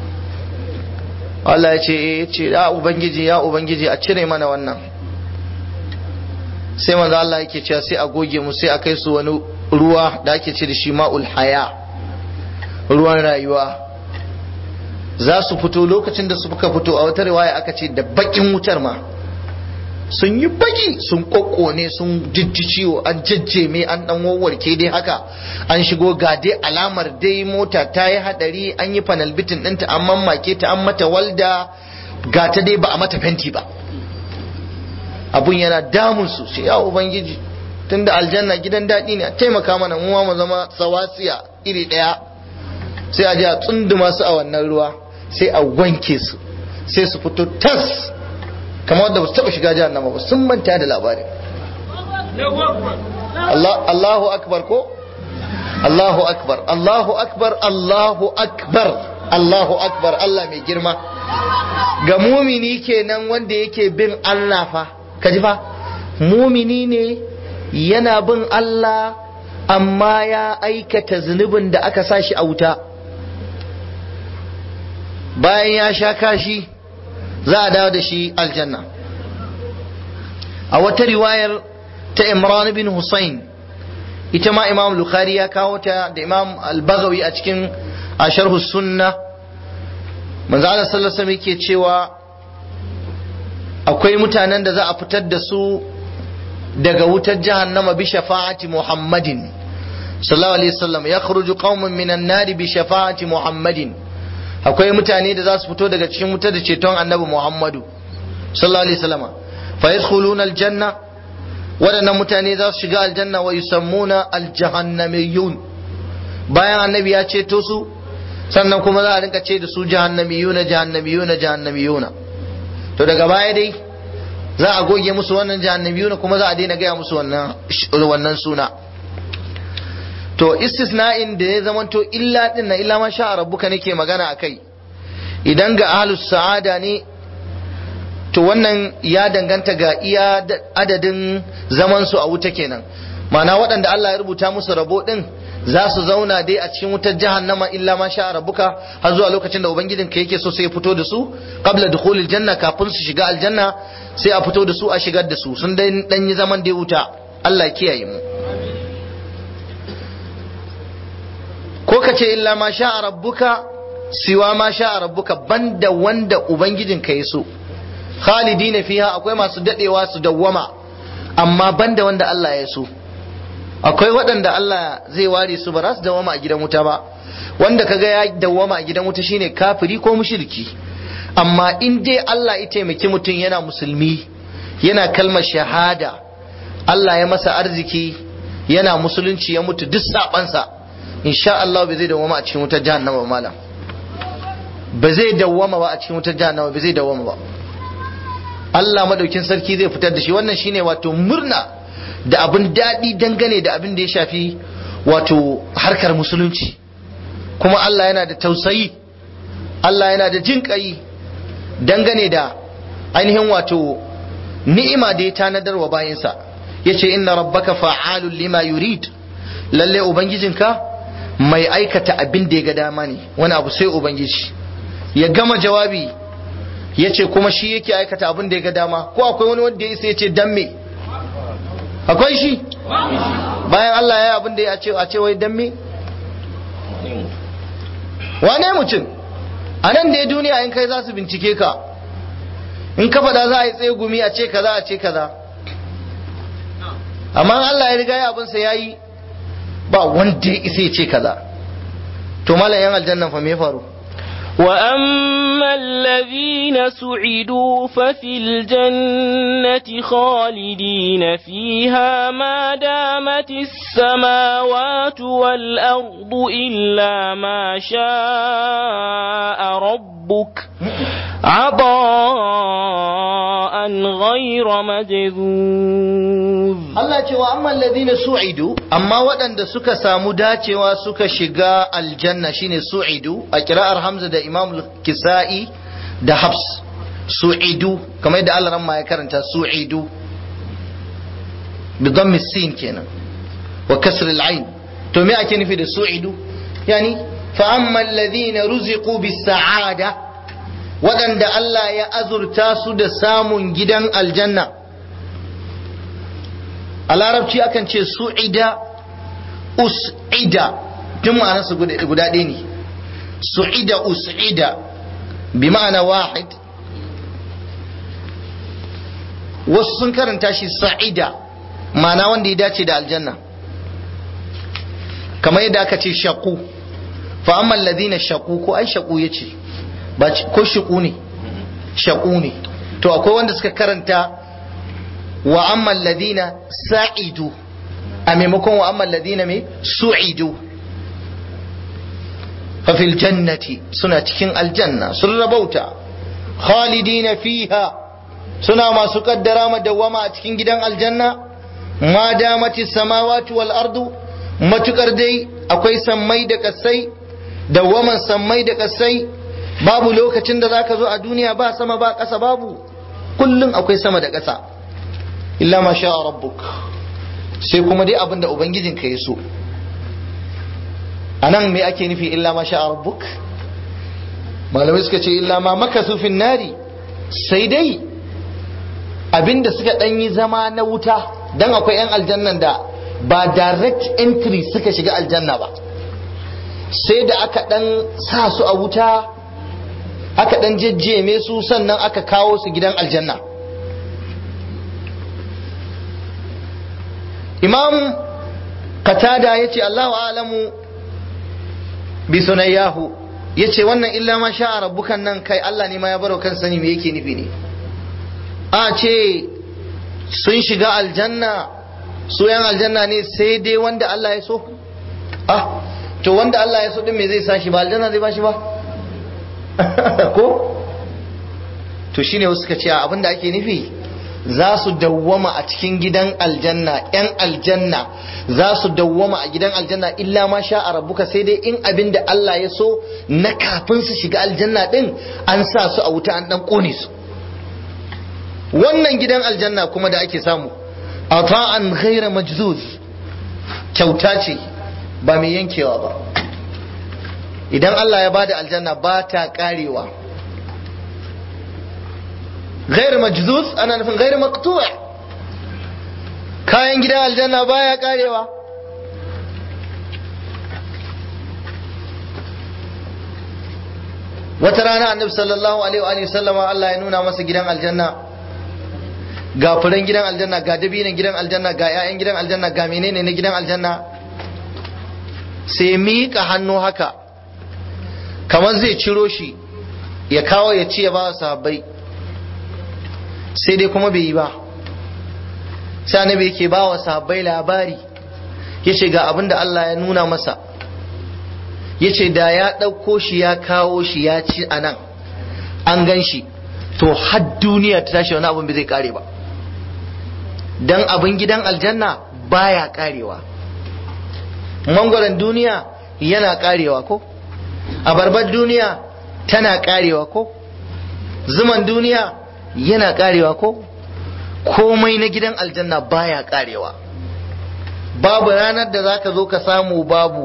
Allah ya ce ya ce ya ubangiji ya ubangiji a cire mana wannan sai manzo Allah yake cewa sai a goge mu sai a kai su wani ruwa da ake ce da shi ma'ul haya ruwan rayuwa za su fito lokacin da suka fito a wata riwaya aka ce da bakin wutar ma sun yi baki sun kokkone sun jijji ciwo an jajjeme an dan wawarke dai haka an shigo ga dai alamar dai mota ta yi hadari an yi panel bitin ɗinta an mamake ta an mata walda ga ta dai ba a mata fenti ba abun yana damun su sai ya ubangiji tunda aljanna gidan daɗi ne a taimaka mana mu mu zama sawasiya iri ɗaya sai a je a tsunduma su a wannan ruwa sai a wanke su sai su fito tas kamar wanda ba su taɓa shiga jahannama ba sun manta da labarin Allahu akbar ko Allahu akbar Allahu akbar Allahu akbar Allahu akbar Allah mai girma ga mumini kenan wanda yake bin Allah fa kaji fa mumini ne yana bin Allah amma ya aikata zunubin da aka sa shi a wuta bayan ya sha kashi za a dawo da shi aljanna a wata riwayar ta imran bin Hussein ita ma imam bukhari ya kawo ta da imam al-bagawi a cikin asharhu sunna manzo Allah sallallahu alaihi yake cewa akwai mutanen da za a fitar da su daga wutar jahannama bi shafa'ati muhammadin sallallahu alaihi wasallam yakhruju qaumun minan nari bi shafa'ati muhammadin akwai mutane da za su fito daga cikin wuta da ceton annabi Muhammadu sallallahu alaihi wasallam fa yadkhuluna aljanna waɗannan mutane za su shiga aljanna wa yusammuna aljahannamiyun bayan annabi ya ceto su sannan kuma za a rinka ce da su jahannamiyuna jahannamiyuna jahannamiyuna to daga baya dai za a goge musu wannan jahannamiyuna kuma za a daina gaya musu wannan wannan suna to istisna'in da ya zamanto illa din na illa ma sha rabbuka nake magana akai idan ga ahlus sa'ada ne to wannan ya danganta ga iya adadin zaman su a wuta kenan ma'ana waɗanda Allah ya rubuta musu rabo din za su zauna dai a cikin wutar jahannama illa ma sha rabbuka har zuwa lokacin da ubangijin ka yake so sai ya fito da su qabla dukhulil janna kafin su shiga aljanna sai a fito da su a shigar da su sun dan yi zaman da wuta Allah ya kiyaye mu ko ka ce illa ma sha rabbuka siwa ma sha rabbuka banda wanda ubangijin ka ya so khalidina fiha akwai masu dadewa su dawwama amma banda wanda Allah ya so akwai waɗanda Allah zai ware su ba za su dawwama a gidan wuta ba wanda kaga ya dawwama a gidan wuta shine kafiri ko mushriki amma in dai Allah ya taimaki mutum yana musulmi yana kalmar shahada Allah ya masa arziki yana musulunci ya mutu duk sabansa insha Allah bai zai dawwama a cikin wutar jahannama malam ba zai dawwama ba a cikin wutar jahannama ba zai dawwama ba Allah madaukin sarki zai fitar da shi wannan shine wato murna da abin daɗi dangane da abin da ya shafi wato harkar musulunci kuma Allah yana da tausayi Allah yana da jin ƙayi dangane da ainihin wato ni'ima da ya tanadar wa bayansa ya ce inna rabbaka fa'alun lima yurid lalle ubangijinka mai aikata abin da ya ga dama ne wani abu sai ubangiji ya gama jawabi ya ce kuma shi yake aikata abin da ya ga dama ko akwai wani wanda ya isa ya ce dan me akwai shi bayan Allah ya abin da ya ce a ce wai dan me wane mutum a nan da duniya in kai za su bincike ka in ka faɗa za a yi tsaye gumi a ce kaza a ce kaza amma Allah ya riga ya abinsa ya yi ba wanda ya isa ya ce kaza to malam yan aljannan fa me faru وأما الذين سعدوا ففي الجنة خالدين فيها ما دامت السماوات والأرض إلا ما شاء ربك عطاء غير مجذوذ Allah ce wa amma alladhina su'idu amma waɗanda suka samu dacewa suka shiga aljanna shine su'idu a kira'ar Hamza da Imam Kisa'i da Habs su'idu kamar yadda Allah ramma ya karanta su'idu bi dhammi sin kenan wa kasr al-ain to me ake nufi da su'idu yani fa amma alladhina ruziqu bis sa'ada waɗanda Allah ya azurta su da samun gidan aljanna a larabci akan ce su'ida us'ida tun ma'anarsa guda ɗaya ne su'ida us'ida bi ma'ana wahid wasu sun karanta shi sa'ida ma'ana wanda ya dace da aljanna kamar yadda aka ce shaku fa amma alladhina shaku ko ai shaku yace ba ko shaku ne shaku ne to akwai wanda suka karanta wa amma alladhina sa'idu a maimakon wa amma alladhina mai su'idu fa fil jannati suna cikin aljanna sun rabauta khalidina fiha suna masu kaddara madawama a cikin gidan aljanna ma damati samawati wal ardu matukar dai akwai sammai da kasai dawaman sammai da kasai babu lokacin da zaka zo a duniya ba sama ba ƙasa babu kullum akwai sama da ƙasa illa ma sha rabbuk sai kuma dai abinda ubangijinka ya so anan me ake nufi illa ma sha rabbuk malamai suka ce illa ma makasu fin nari sai dai abinda suka dan yi zama na wuta dan akwai yan aljannan da ba direct entry suka shiga aljanna ba sai da aka dan sa su a wuta aka dan jejjeme su sannan aka kawo su gidan aljanna imam qatada yace Allahu a'lamu bi sunayyahu yace wannan illa ma sha rabbukan nan kai Allah ne ma ya baro kan sani me yake nufi ne a ce sun shiga aljanna su yan aljanna ne sai dai wanda Allah ya so ah to wanda Allah ya so din me zai sa shi ba aljanna zai ba shi ba ko to shine wasu suka ce abinda ake nufi za su dawwama a cikin gidan aljanna yan aljanna za su dawwama a gidan aljanna illa ma sha a rabbuka sai dai in abin da Allah ya so na kafin su shiga aljanna din an sa su a wuta an dan kone su wannan gidan aljanna kuma da ake samu ata'an ghaira majzuz kyauta ce ba mai yankewa ba idan Allah ya bada aljanna ba ta karewa غير مجذوذ ana nufin غير مقطوع kayan gidan aljanna baya karewa wata rana annabi sallallahu alaihi wa sallama Allah ya nuna masa gidan aljanna ga furen gidan aljanna ga dabinan gidan aljanna ga 'ya'yan gidan aljanna ga menene na gidan aljanna sai miƙa hannu haka kamar zai ciro shi ya kawo ya ci ya ba sahabbai sai dai kuma bai yi ba sai annabi yake ba wa sahabbai labari ya ce ga abin da Allah ya nuna masa ya ce da ya ɗauko shi ya kawo shi ya ci a nan an gan shi to har duniya ta tashi wani abin bai zai kare ba don abin gidan aljanna baya karewa mangwaron duniya yana karewa ko abarbar duniya tana karewa ko zuman duniya yana karewa ko komai na gidan aljanna baya karewa babu ranar da zaka zo ka samu babu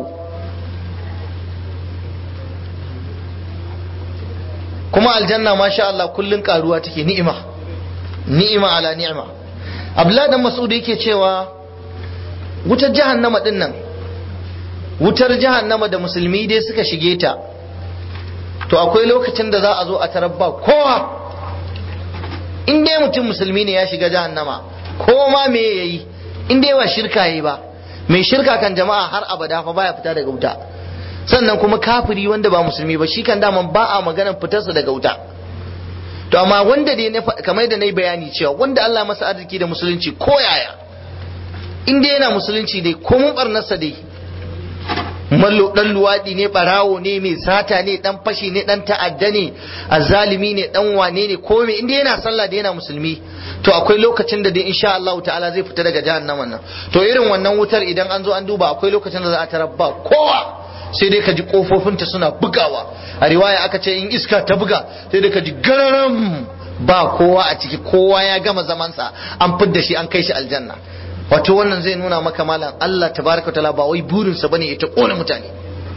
kuma aljanna masha Allah kullun karuwa take ni'ima ni'ima ala ni'ima Abdullahi dan Mas'ud yake cewa wutar jahannama din nan wutar jahannama da musulmi dai suka shige ta to akwai lokacin da za a zo a tarabba kowa in dai mutum musulmi ne ya shiga jahannama ko ma me yayi in dai ba shirka yayi ba mai shirka kan jama'a har abada fa baya fita daga wuta sannan kuma kafiri wanda ba musulmi ba shi kan daman ba a maganar fitarsa daga wuta to amma wanda dai kamar da na yi bayani cewa wanda Allah masa arziki da musulunci ko yaya in dai yana musulunci dai ko mun barnarsa dai mallo dan luwadi ne barawo ne mai sata ne dan fashi ne dan ta'adda ne azzalimi ne dan wane ne ko me inda yana sallah da yana musulmi to akwai lokacin da dai insha Allah ta'ala zai fita daga jahannaman nan to irin wannan wutar idan an zo an duba akwai lokacin da za a tarabba kowa sai dai ka ji kofofinta suna bugawa a riwaya aka ce in iska ta buga sai dai ka ji gararam ba kowa a ciki kowa ya gama zamansa an fidda shi an kai shi aljanna wato wannan zai nuna maka malam Allah tabaraka ta'ala ba wai burinsa bane ya ta kona mutane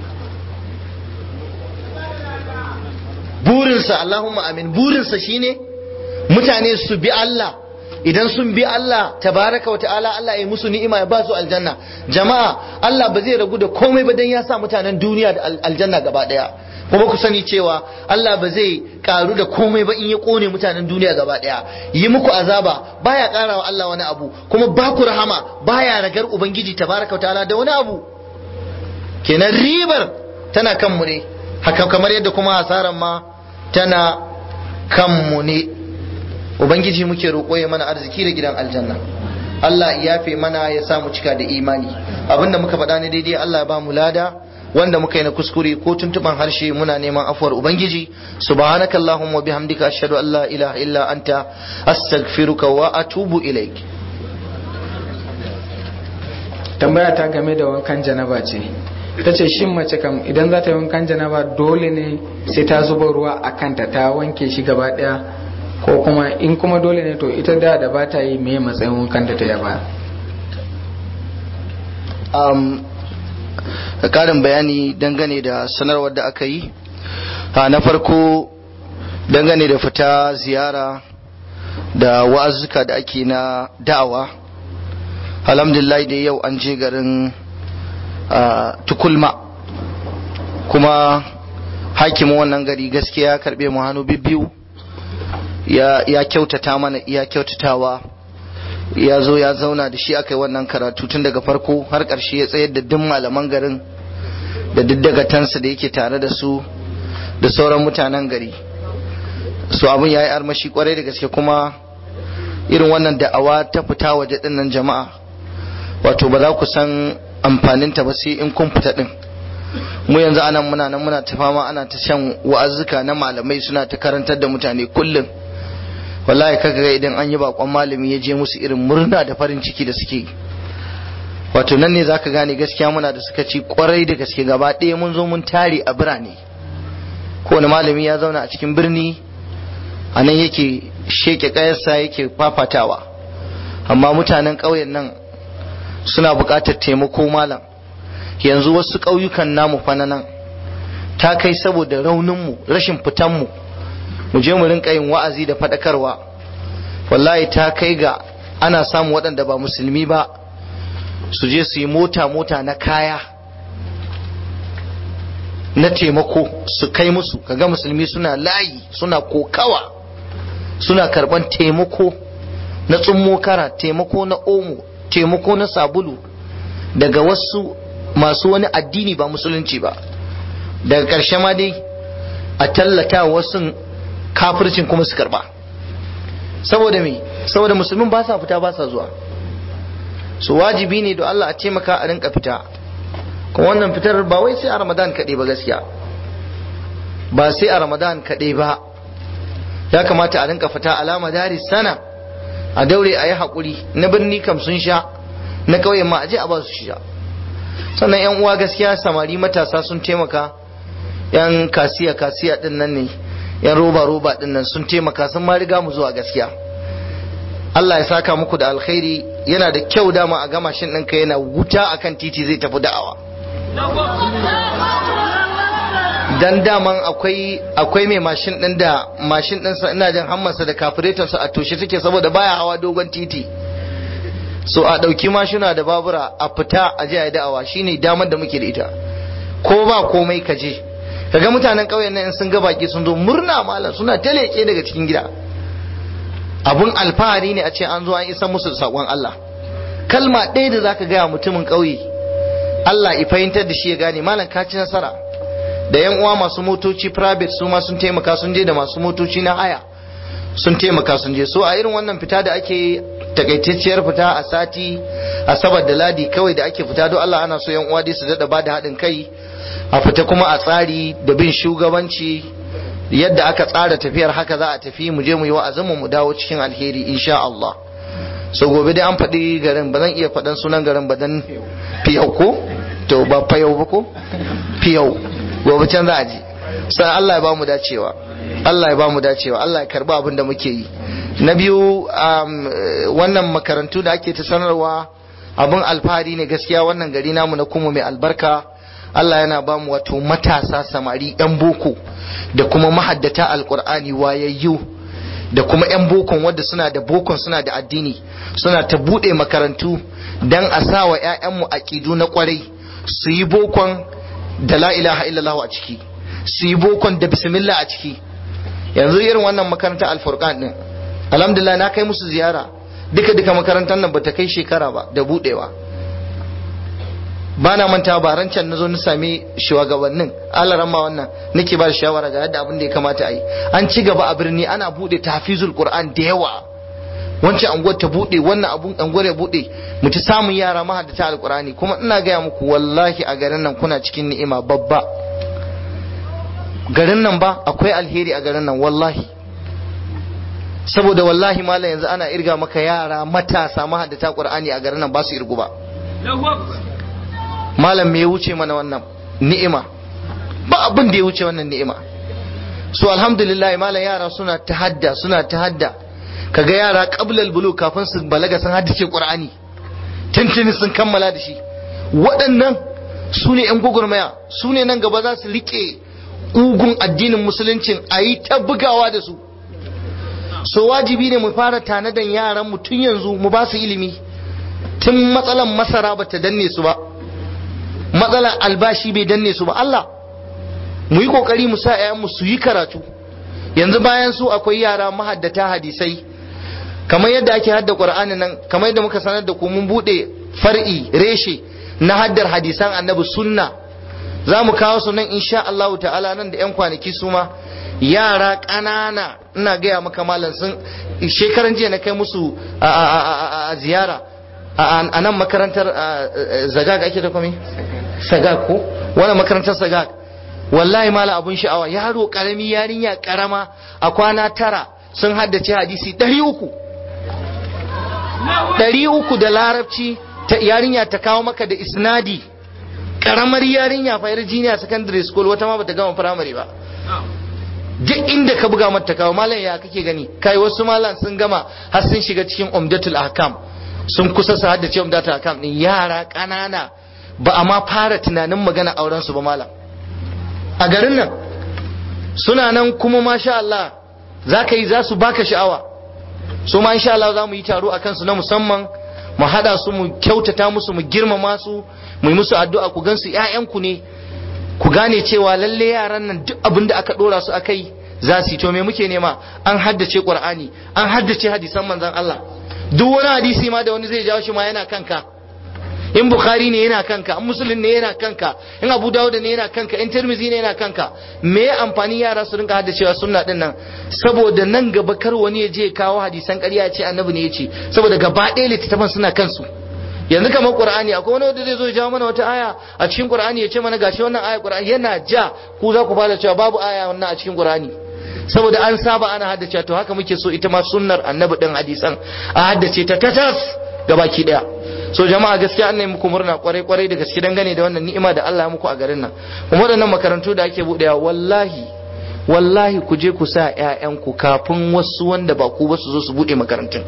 burinsa Allahumma amin burinsa shine mutane su bi Allah idan sun bi Allah tabaraka wa ta'ala Allah ya musu ni'ima ya ba su aljanna jama'a Allah ba zai ragu da komai ba dan ya sa mutanen duniya da aljanna gaba daya kuma ku sani cewa Allah ba zai karu da komai ba in ya kone mutanen duniya gaba daya yi muku azaba baya karawa Allah wani abu kuma ba ku rahama baya ragar ubangiji tabaraka wa ta'ala da wani abu kenan ribar tana kan mu ne haka kamar yadda kuma hasaran ma tana kan mu ne ubangiji muke roƙo ya mana arziki da gidan aljanna Allah ya yafe mana ya sa mu cika da imani abinda muka faɗa ne daidai Allah ya ba mu lada wanda muka yi na kuskure ko tuntuban harshe muna neman afuwar ubangiji subhanakallahumma bihamdika ashhadu an la ilaha illa anta astaghfiruka wa atubu ilaik tambaya ta game da wankan janaba ce ta ce shin mace kam idan za ta yi wankan janaba dole ne sai ta zuba ruwa a kanta ta wanke shi gaba daya ko kuma in kuma dole ne to ita da da ba ta yi me matsayin wankan da ta yaba um, karin bayani dangane da sanarwar da aka yi na farko dangane da fita ziyara da wa'azuka da ake na da'awa alhamdulillah da yau an je garin tukulma kuma hakimin wannan gari gaskiya ya karbe mu hannu biyu ya kyautata mana iya kyautatawa ya zo ya zauna da shi aka yi wannan karatu tun daga farko har ƙarshe ya tsayar da duk malaman garin da duk dagatansa da yake tare da su da sauran mutanen gari su abin ya yi armashi kwarai da gaske kuma irin wannan da'awa ta fita waje dinnan jama'a wato ba za ku san amfaninta ba sai in kun fita din mu yanzu anan muna nan muna ta fama ana ta shan wa'azzuka na malamai suna ta karantar da mutane kullum wallahi kaga ga idan an yi bakon malami ya je musu irin murna da farin ciki da suke wato nan ne zaka gane gaskiya muna da suka ci kwarai da gaske gaba ɗaya mun zo mun tare a birane kowane malami ya zauna a cikin birni a nan yake sheke kayarsa yake fafatawa amma mutanen ƙauyen nan suna buƙatar taimako malam yanzu wasu ƙauyukan namu fa nan ta kai saboda rauninmu rashin fitanmu mu je mu rinka yin wa'azi da faɗakarwa wallahi ta kai ga ana samun waɗanda ba musulmi ba su je su yi mota-mota na kaya na taimako su kai musu kaga musulmi suna layi suna kokawa suna karban taimako na tsummo kara taimako na omo taimako na sabulu daga wasu masu wani addini ba musulunci ba daga ƙarshe ma dai a tallata wasu kafircin kuma su karba saboda me saboda musulmin ba sa fita ba sa zuwa su wajibi ne da Allah a taimaka a rinka fita kuma wannan fitar ba wai sai a ramadan kaɗai ba gaskiya ba sai a ramadan kaɗai ba ya kamata a rinka fita alama dari sana a daure a yi haƙuri na birni kam sun sha na ƙauyen ma a je a ba su sha sannan yan uwa gaskiya samari matasa sun taimaka yan kasiya kasiya din nan ne yan roba roba din nan sun taimaka sun ma riga mu zuwa gaskiya Allah ya saka muku da alkhairi yana da kyau dama a gama shin ɗinka yana wuta akan titi zai tafi da'awa dan daman akwai akwai mai mashin din da mashin ɗinsa ina jin hammansa da kafiretonsa a toshe take saboda baya hawa dogon titi so a ɗauki mashina da babura a fita a je a yi da'awa shine damar da muke da ita ko ba komai ka je kaga mutanen ƙauyen nan sun ga baki sun zo murna malam suna taleke daga cikin gida abun alfahari ne a ce an zo an isa musu da saƙon Allah kalma ɗaya da zaka gaya mutumin ƙauye Allah ya fahimtar da shi ya gane malam ka ci nasara da yan uwa masu motoci private su ma sun taimaka sun je da masu motoci na haya sun taimaka sun je so a irin wannan fita da ake takaitacciyar fita a sati asabar da ladi kawai da ake fita don Allah ana so yan uwa dai su dada ba da haɗin kai a fita kuma a tsari da bin shugabanci yadda aka tsara tafiyar haka za a tafi mu je mu yi wa'azin mu dawo cikin alheri insha Allah so gobe dai an faɗi garin ba zan iya faɗan sunan garin ba dan fiyau ko to ba fayau ba ko fiyau gobe can za a ji sai Allah ya ba mu dacewa Allah ya ba mu dacewa Allah ya karba abin da muke yi na biyu wannan makarantu da ake ta sanarwa abin alfahari ne gaskiya wannan gari namu na kuma mai albarka Allah yana ba mu wato matasa samari yan boko da kuma mahaddata alkur'ani wayayyu da kuma yan bokon wadda suna da bokon suna da addini suna ta buɗe makarantu dan a sa wa 'ya'yanmu aƙidu na kwarai su yi bokon da la ilaha illallah a ciki su yi bokon da bismillah a ciki yanzu irin wannan makaranta alfurqan din alhamdulillah na kai musu ziyara duka duka makarantar nan bata kai shekara ba da budewa ba na manta ba ran can nazo na sami shugabannin alaran ma wannan nake ba shawara ga yadda abin da ya kamata a yi an ci gaba a birni ana bude tahfizul qur'an da yawa wancan anguwar ta bude wannan abun anguwar ya bude mu ci samun yara mahaddata alqur'ani kuma ina gaya muku wallahi a garin nan kuna cikin ni'ima babba garin nan ba akwai alheri a garin nan wallahi saboda wallahi malam yanzu ana irga maka yara matasa mahaddata qur'ani a garin nan ba su irgu ba malam me ya wuce mana wannan ni'ima ba abin da ya wuce wannan ni'ima so alhamdulillah malam yara suna tahadda suna tahadda kaga yara qablal bulu kafin su balaga sun haddace qur'ani tuntuni sun kammala da shi waɗannan su ne 'yan gwagwarmaya su ne nan gaba za su riƙe ƙugun addinin musuluncin a yi ta bugawa da su so wajibi ne mu fara tanadan yaran mu tun yanzu mu ba su ilimi tun matsalan masara ba ta danne su ba matsalan albashi bai danne su ba Allah mu yi kokari mu sa 'ya'yanmu su yi karatu yanzu bayan su akwai yara mahaddata hadisai kamar yadda ake hadda qur'ani nan kamar yadda muka sanar da ku mun bude far'i reshe na haddar hadisan annabi sunna za mu kawo su nan insha Allah ta'ala nan da yan kwanaki su ma yara ƙanana ina gaya maka malam sun shekaran jiya na kai musu a ziyara a nan makarantar zagag ake da kwami sagag ko wannan makarantar sagag wallahi mala abun sha'awa yaro karami yarinya karama a kwana tara sun haddace hadisi ɗari uku ɗari uku da larabci ta yarinya ta kawo maka da isnadi karamar yarinya fa yar jiniya secondary school wata ma bata gama primary ba duk inda ka buga mata kawo malam ya kake gani kai wasu malam sun gama har sun shiga cikin umdatul ahkam sun kusa su haddace umdatul ahkam din yara kanana ba a ma fara tunanin magana auren su ba malam a garin nan suna nan kuma masha Allah za ka yi za su baka sha'awa su ma insha Allah za mu yi taro a kansu na musamman mu hada su mu kyautata musu mu girmama su mu yi musu addu'a ku gansu ƴaƴanku ne ku gane cewa lalle yaran nan duk abin da aka dora su akai za su yi to me muke nema an haddace Qur'ani an haddace hadisan manzon Allah duk wani hadisi ma da wani zai jawo shi ma yana kanka in bukhari ne yana kanka in muslim ne yana kanka in abu dawud ne yana kanka in tirmizi ne yana kanka me ya amfani yara su rinka haddacewa sunna din nan saboda nan gaba kar wani ya je kawo hadisan ƙarya ya ce annabi ne ya ce saboda gaba ɗaya littattafan suna kansu yanzu kamar qur'ani akwai wani wanda zai zo ya jawo mana wata aya a cikin qur'ani ya ce mana gashi wannan aya qur'ani yana ja ku za ku fara cewa babu aya wannan a cikin qur'ani saboda an saba ana haddace to haka muke so ita ma sunnar annabi din hadisan a haddace ta tatas gabaki daya so jama'a gaskiya an muku murna kwarai kwarai da gaske dangane da wannan ni'ima da Allah ya muku a garin nan kuma waɗannan makarantu da ake buɗewa wallahi wallahi ku je ku sa ƴaƴanku kafin wasu wanda ba ku ba su zo su buɗe makarantun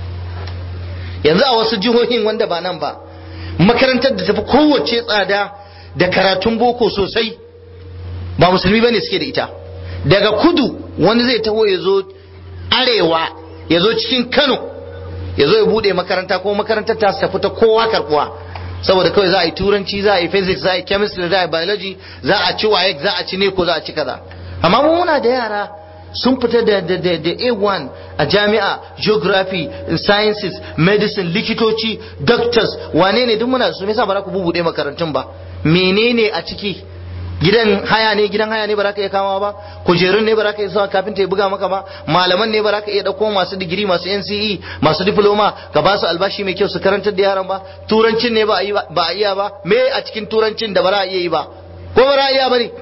yanzu a wasu jihohin wanda ba nan ba makarantar da tafi kowace tsada da karatun boko sosai ba musulmi bane suke da ita daga kudu wani zai taho ya zo arewa ya zo cikin kano ya zo ya bude makaranta ko makarantar ta tafi ta kowa karbuwa saboda kawai za a yi turanci za a yi physics za a yi chemistry za a yi biology za a ci waye za a ci neko za a ci kaza amma mu muna da yara sun fita da da da da A1 a jami'a geography sciences medicine likitoci doctors wane ne duk muna su me yasa ba za ku bubude makarantun ba menene a ciki gidan haya ne gidan haya ne ba za ka iya kama ba kujerun ne ba za ka iya sawa kafin ya buga maka ba malaman ne ba za ka iya dauko masu digiri masu NCE masu diploma ka ba su albashi mai kyau su karantar da yaran ba turancin ne ba a iya ba me a cikin turancin da ba za a iya yi ba ko ba za a iya ba ne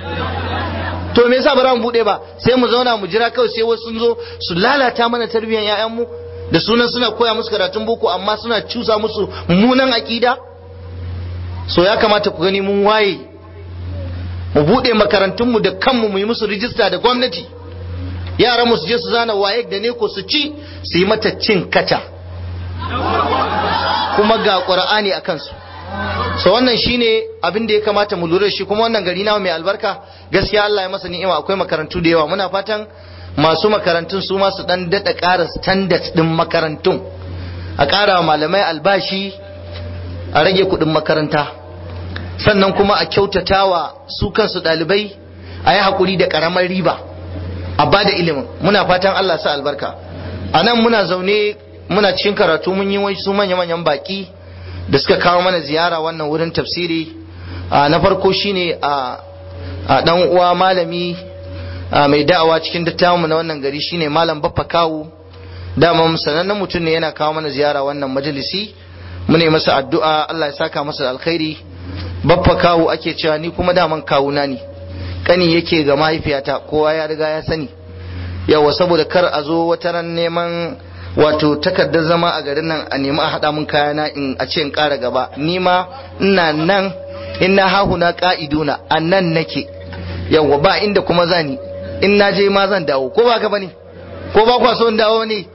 to me yasa ba za mu bude ba sai mu zauna mu jira kawai sai wasu sun zo su lalata mana tarbiyyar 'ya'yanmu da sunan suna koya musu karatun boko amma suna cusa musu mummunan aƙida so ya kamata ku gani mun waye mu buɗe makarantunmu da kanmu mu yi musu rijista da gwamnati yaran mu su je su zana waye da ne ko su ci su yi mata cin kaca kuma ga ƙur'ani a kansu so wannan shine abin da ya kamata mu lura da shi kuma wannan gari nawa mai albarka gaskiya Allah ya masa ni'ima akwai makarantu da yawa muna fatan masu makarantun su ma su dan dada ƙara standard din makarantun a ƙara malamai albashi a rage kuɗin makaranta sannan kuma a kyautatawa su kansu ɗalibai a yi haƙuri da ƙaramar riba a ba da ilimin muna fatan Allah sa albarka a nan muna zaune muna cikin karatu mun yi wasu manya-manyan baƙi da suka kawo mana ziyara wannan wurin tafsiri na farko shine a ɗan uwa malami mai da'awa cikin dattawan na wannan gari shine malam baffa kawu dama sanannen mutum ne yana kawo mana ziyara wannan majalisi mu ne masa addu'a Allah ya saka masa alkhairi baffa kawu ake cewa ni kuma daman kawuna ne kani yake ga mahaifiyata kowa ya riga ya sani yawa saboda kar a zo wata ran neman wato takardar zama a garin nan a nemi a haɗa mun kayana in a ce in ƙara gaba ni ma ina nan ina hahuna ka'iduna a nan nake yawa ba inda kuma zani in na je ma zan dawo ko ba ka bane ko ba kwa so in dawo ne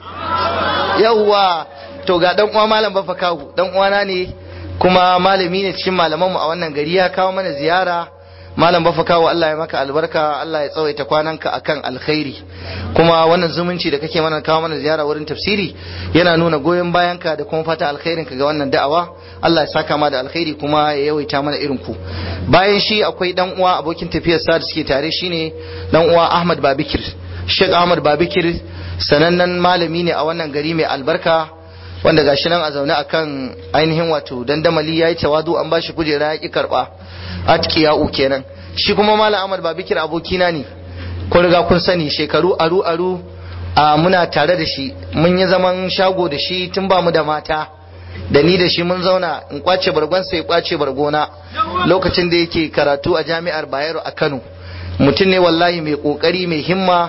yawa to ga dan uwa malam bafa kawu dan uwana ne kuma malami ne cikin malamanmu a wannan gari ya kawo mana ziyara malam bafa kawo Allah ya maka albarka Allah ya tsawaita kwananka akan alkhairi kuma wannan zumunci da kake mana kawo mana ziyara wurin tafsiri yana nuna goyon bayanka da kuma fata alkhairin ka ga wannan da'awa Allah ya saka ma da alkhairi kuma ya yawaita mana irin ku bayan shi akwai dan uwa abokin tafiyar sa da suke tare shine dan uwa Ahmad Babikir Sheikh Ahmad Babikir sanannen malami ne a wannan gari mai albarka wanda gashi nan a zaune akan ainihin wato dandamali yayi tawadu an bashi kujera ya ki karba atqiya'u kenan shi kuma malam Ahmad Babikir abokina ne ko riga kun sani shekaru aru aru a muna tare da shi mun yi zaman shago da shi tun ba mu da mata da ni da shi mun zauna in kwace bargon sai kwace bargona lokacin da yake karatu a jami'ar Bayero a Kano mutum ne wallahi mai kokari mai himma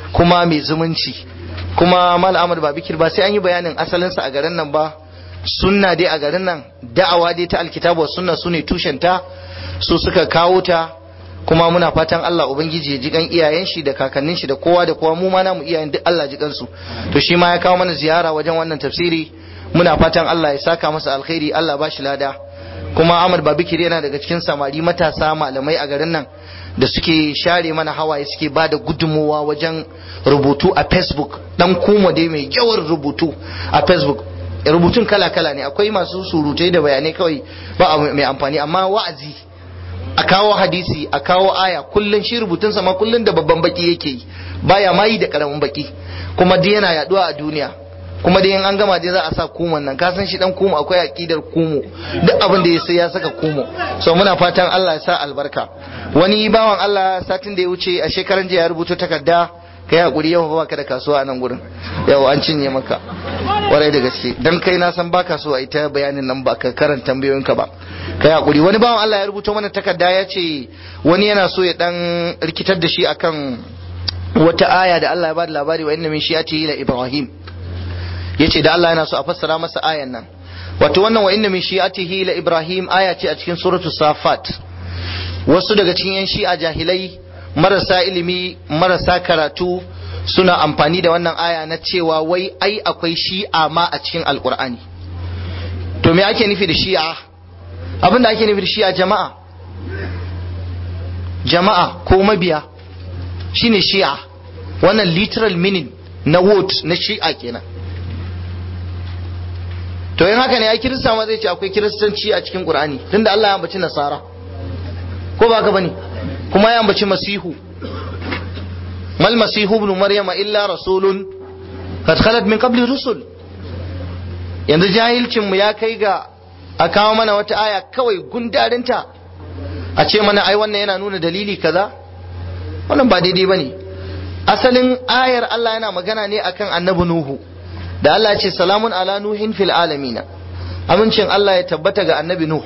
kuma mai zumunci kuma mal Ahmad ba bikir ba sai an yi bayanin asalinsa a garin nan ba sunna dai a garin nan da'awa dai ta alkitabu wa sunna su ne tushenta su suka kawo ta kuma muna fatan Allah ubangiji ya ji kan iyayen shi da kakannin shi da kowa da kowa mu ma namu iyayen duk Allah ji kansu to shi ma ya kawo mana ziyara wajen wannan tafsiri muna fatan Allah ya saka masa alkhairi Allah ba shi lada kuma Ahmad Babikir yana daga cikin samari matasa malamai a garin nan da suke share mana hawaye suke ba da gudunmowa wajen rubutu a Facebook dan kuma dai mai yawan rubutu a Facebook rubutun kala-kala ne akwai masu surutai da bayanai kawai ba mai amfani amma wa'azi a kawo hadisi a kawo aya kullun shi rubutunsa ma kullun da babban baki yake yi baya ma yi da karamin baki kuma dai yana yaduwa a duniya kuma dai in an gama dai za a sa kuman nan ka san shi dan kumu akwai aqidar kumu duk abin da ya sai ya saka kumu so muna fatan Allah ya sa albarka wani bawan Allah satin da ya wuce a shekaran jiya ya rubuta takarda kai hakuri yau ba ka da kasuwa a nan gurin yau an cinye maka kwarai da gaske dan kai na san baka so a ita bayanin nan ba ka karanta tambayoyinka ba kai hakuri wani bawan Allah ya rubuta mana takarda ya ce wani yana so ya dan rikitar da shi akan wata aya da Allah ya bada labari wa inna min shi'ati la ibrahim yace da Allah yana so a fassara masa ayan nan wato wannan wa inna min shi'atihi la ibrahim aya ce a cikin suratul safat wasu daga cikin yan shi'a jahilai marasa ilimi marasa karatu suna amfani da wannan aya na cewa wai ai akwai shi'a ma a cikin alkur'ani to me ake nufi da shi'a abin da ake nufi da shi'a jama'a jama'a ko mabiya shine shi'a wannan literal meaning na word na shi'a kenan to yin haka ne ai kirista ma zai ce akwai kiristanci a cikin qur'ani tunda Allah ya ambaci nasara ko ba ka bane kuma ya ambaci masihu mal masihu ibn maryama illa rasulun qad khalat min qabli rusul yanzu jahilcin mu ya kai ga a kawo mana wata aya kawai gundarinta a ce mana ai wannan yana nuna dalili kaza wannan ba daidai bane asalin ayar Allah yana magana ne akan annabi nuhu da Allah ya ce salamun ala nuhin fil alamina amincin Allah ya tabbata ga annabi nuhu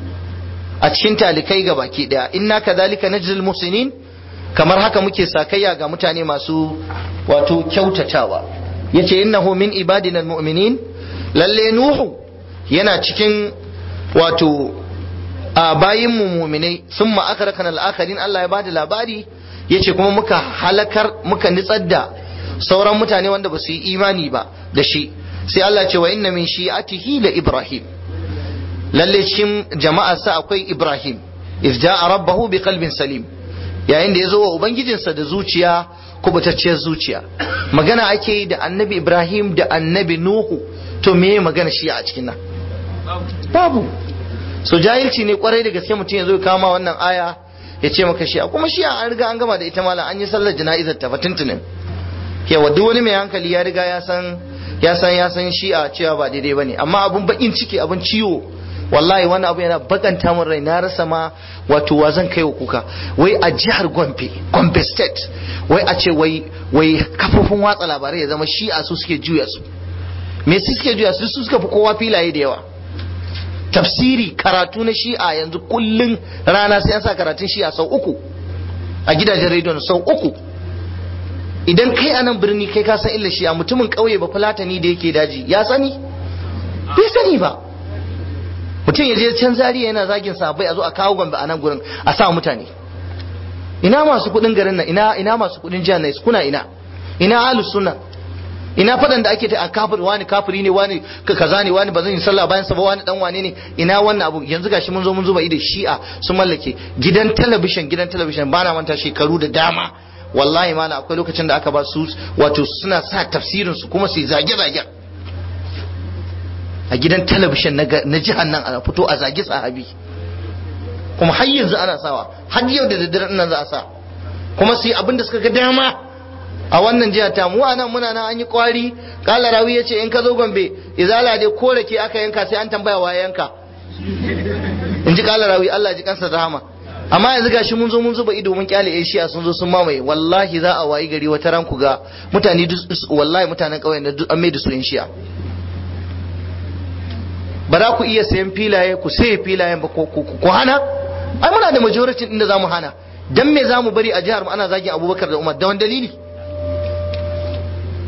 a cikin talikai ga baki daya inna kadhalika najzil muhsinin kamar haka muke sakayya ga mutane masu wato kyautatawa yace innahu min ibadina almu'minin lalle nuhu yana cikin wato a bayin mu mu'minai summa akrakana al-akharin Allah ya bada labari yace kuma muka halakar muka nitsar da sauran mutane wanda ba su yi imani ba da shi sai Allah ya ce wa inna min shi'atihi la ibrahim lalle cikin jama'arsa akwai Ibrahim iz ja'a rabbahu bi qalbin salim yayin da ya zo wa ubangijinsa da zuciya kubutacciyar zuciya magana ake yi da annabi Ibrahim da annabi Nuhu to me magana shi a cikin nan babu so jahilci ne kwarai da gaske mutum ya zo kama wannan aya ya ce maka shi kuma shi an riga an gama da ita malam an yi sallar jana'izar ta fatuntunin yawa duk wani mai hankali ya riga ya san ya san ya san shi'a cewa ba daidai bane amma abun bakin ciki abun ciwo wallahi wani abu yana bakanta min rai na rasa ma wato wa zan kai wa kuka wai a jihar Gombe Gombe state wai a ce wai wai kafofin watsa labarai ya zama shi'a su suke juya su me su suke juya su su suka fi kowa filaye da yawa tafsiri karatu na shi'a yanzu kullun rana sai an sa karatun shi'a sau uku a gidajen rediyon sau uku idan kai a nan birni kai ka san illa shi'a mutumin ƙauye ba fulatani da yake daji ya sani bai sani ba mutum ya je can zariya yana zagin sabai a zo a kawo gombe a nan gurin a sa mutane ina masu kudin garin nan ina ina masu kudin jihar nan kuna ina ina ahlus sunna ina fadan da ake ta a kafir wani kafiri ne wani kaza ne wani ba zan yi sallah bayan sa ba wani dan wane ne ina wannan abu yanzu gashi mun zo mun zuba ido shi'a sun mallake gidan talabishin gidan talabishin bana manta shekaru da dama wallahi mala akwai lokacin da aka ba su wato suna sa tafsirin su kuma su zage zage a gidan talabishin na jihar nan ana fito a zagi sahabi kuma har yanzu ana sawa har yau da daddare nan za a sa kuma su yi abin da suka ga dama a wannan jihar ta mu anan muna nan an yi kwari kala rawi yace in ka zo gombe izala dai ko ke aka yanka sai an tambaya wa yanka in ji kala rawi Allah ji kansa rahama amma yanzu gashi mun zo mun zuba ido mun kyale Asia sun zo sun mamaye wallahi za a wayi gari wata ran ku ga mutane wallahi mutanen kauyen da an mai da su in shi'a ba za ku iya sayan filaye ku saye filayen ba ku hana ai muna da majority din da zamu hana dan me zamu bari a jihar mu ana zagin Abubakar da Umar da wani dalili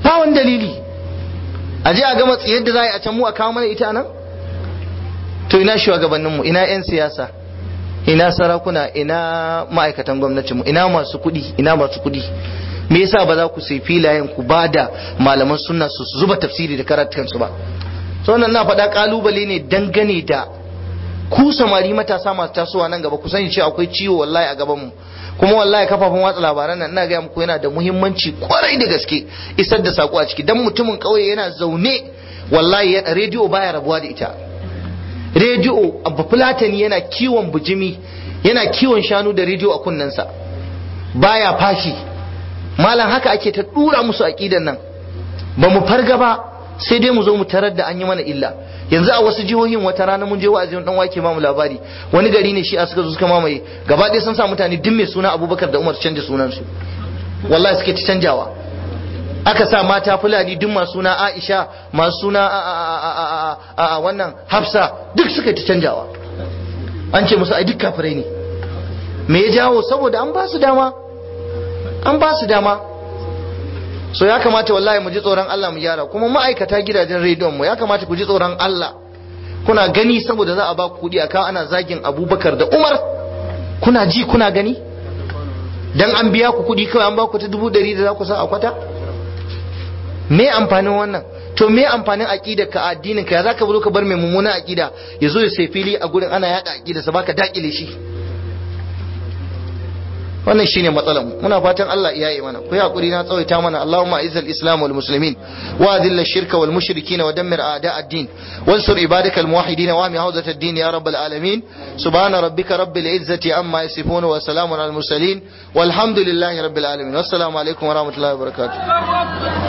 ba wani dalili a je a gama tsayar da za a yi a can mu a kawo mana ita nan to ina shugabanninmu ina 'yan siyasa ina sarakuna ina ma'aikatan gwamnatinmu ina masu kuɗi ina masu kuɗi me yasa ba za ku sai filayen ku ba da malaman sunna su zuba tafsiri da karatukansu ba so wannan na faɗa kalubale ne dangane da ku samari matasa masu tasowa nan gaba ku sani cewa akwai ciwo wallahi a gaban mu kuma wallahi kafafen watsa labaran nan ina ga muku yana da muhimmanci kwarai da gaske isar da sako a ciki dan mutumin kauye yana zaune wallahi rediyo baya rabuwa da ita rediyo abu fulatani yana kiwon bujimi yana kiwon shanu da rediyo a kunnensa baya fashi malam haka ake ta dura musu aqidan nan ba mu farga ba sai dai mu zo mu tarar da an yi mana illa yanzu a wasu jihohin wata rana mun je wa'azin dan wake ba mu labari wani gari ne shi a suka zo suka mamaye gaba ɗaya sun sa mutane duk mai suna Abubakar da Umar canja sunan su wallahi suke ta canjawa aka sa mata fulani duk masu suna Aisha masu suna a wannan Hafsa duk suka ta canjawa an ce musu ai duk kafirai ne me ya jawo saboda an ba su dama an ba su dama so ya kamata wallahi mu ji tsoron Allah mu gyara kuma ma'aikata gidajen rediyon mu ya kamata ku ji tsoron Allah kuna gani saboda za a ba ku kuɗi akan ana zagin Abubakar da Umar kuna ji kuna gani dan an biya ku kuɗi kawai an ba ku ta dubu ɗari da za ku sa a kwata me amfanin wannan to me amfanin aqidar ka addinin ka ya zaka zo ka bar mai mummunan aqida ya zo ya sai fili a gurin ana yada aqida sa baka dakile shi wannan shine matsalar mu muna fatan Allah ya yi mana ku yi hakuri na tsawaita mana Allahumma a'izzal islam wal muslimin wa adhil shirka wal mushrikin wa dammir a'da ad-din wansur ibadakal muwahhidin wa ahmi hawzat ad-din ya rabbal alamin subhana rabbika rabbil izzati amma yasifun wa salamun al mursalin walhamdulillahi rabbil alamin wassalamu alaikum wa rahmatullahi wa barakatuh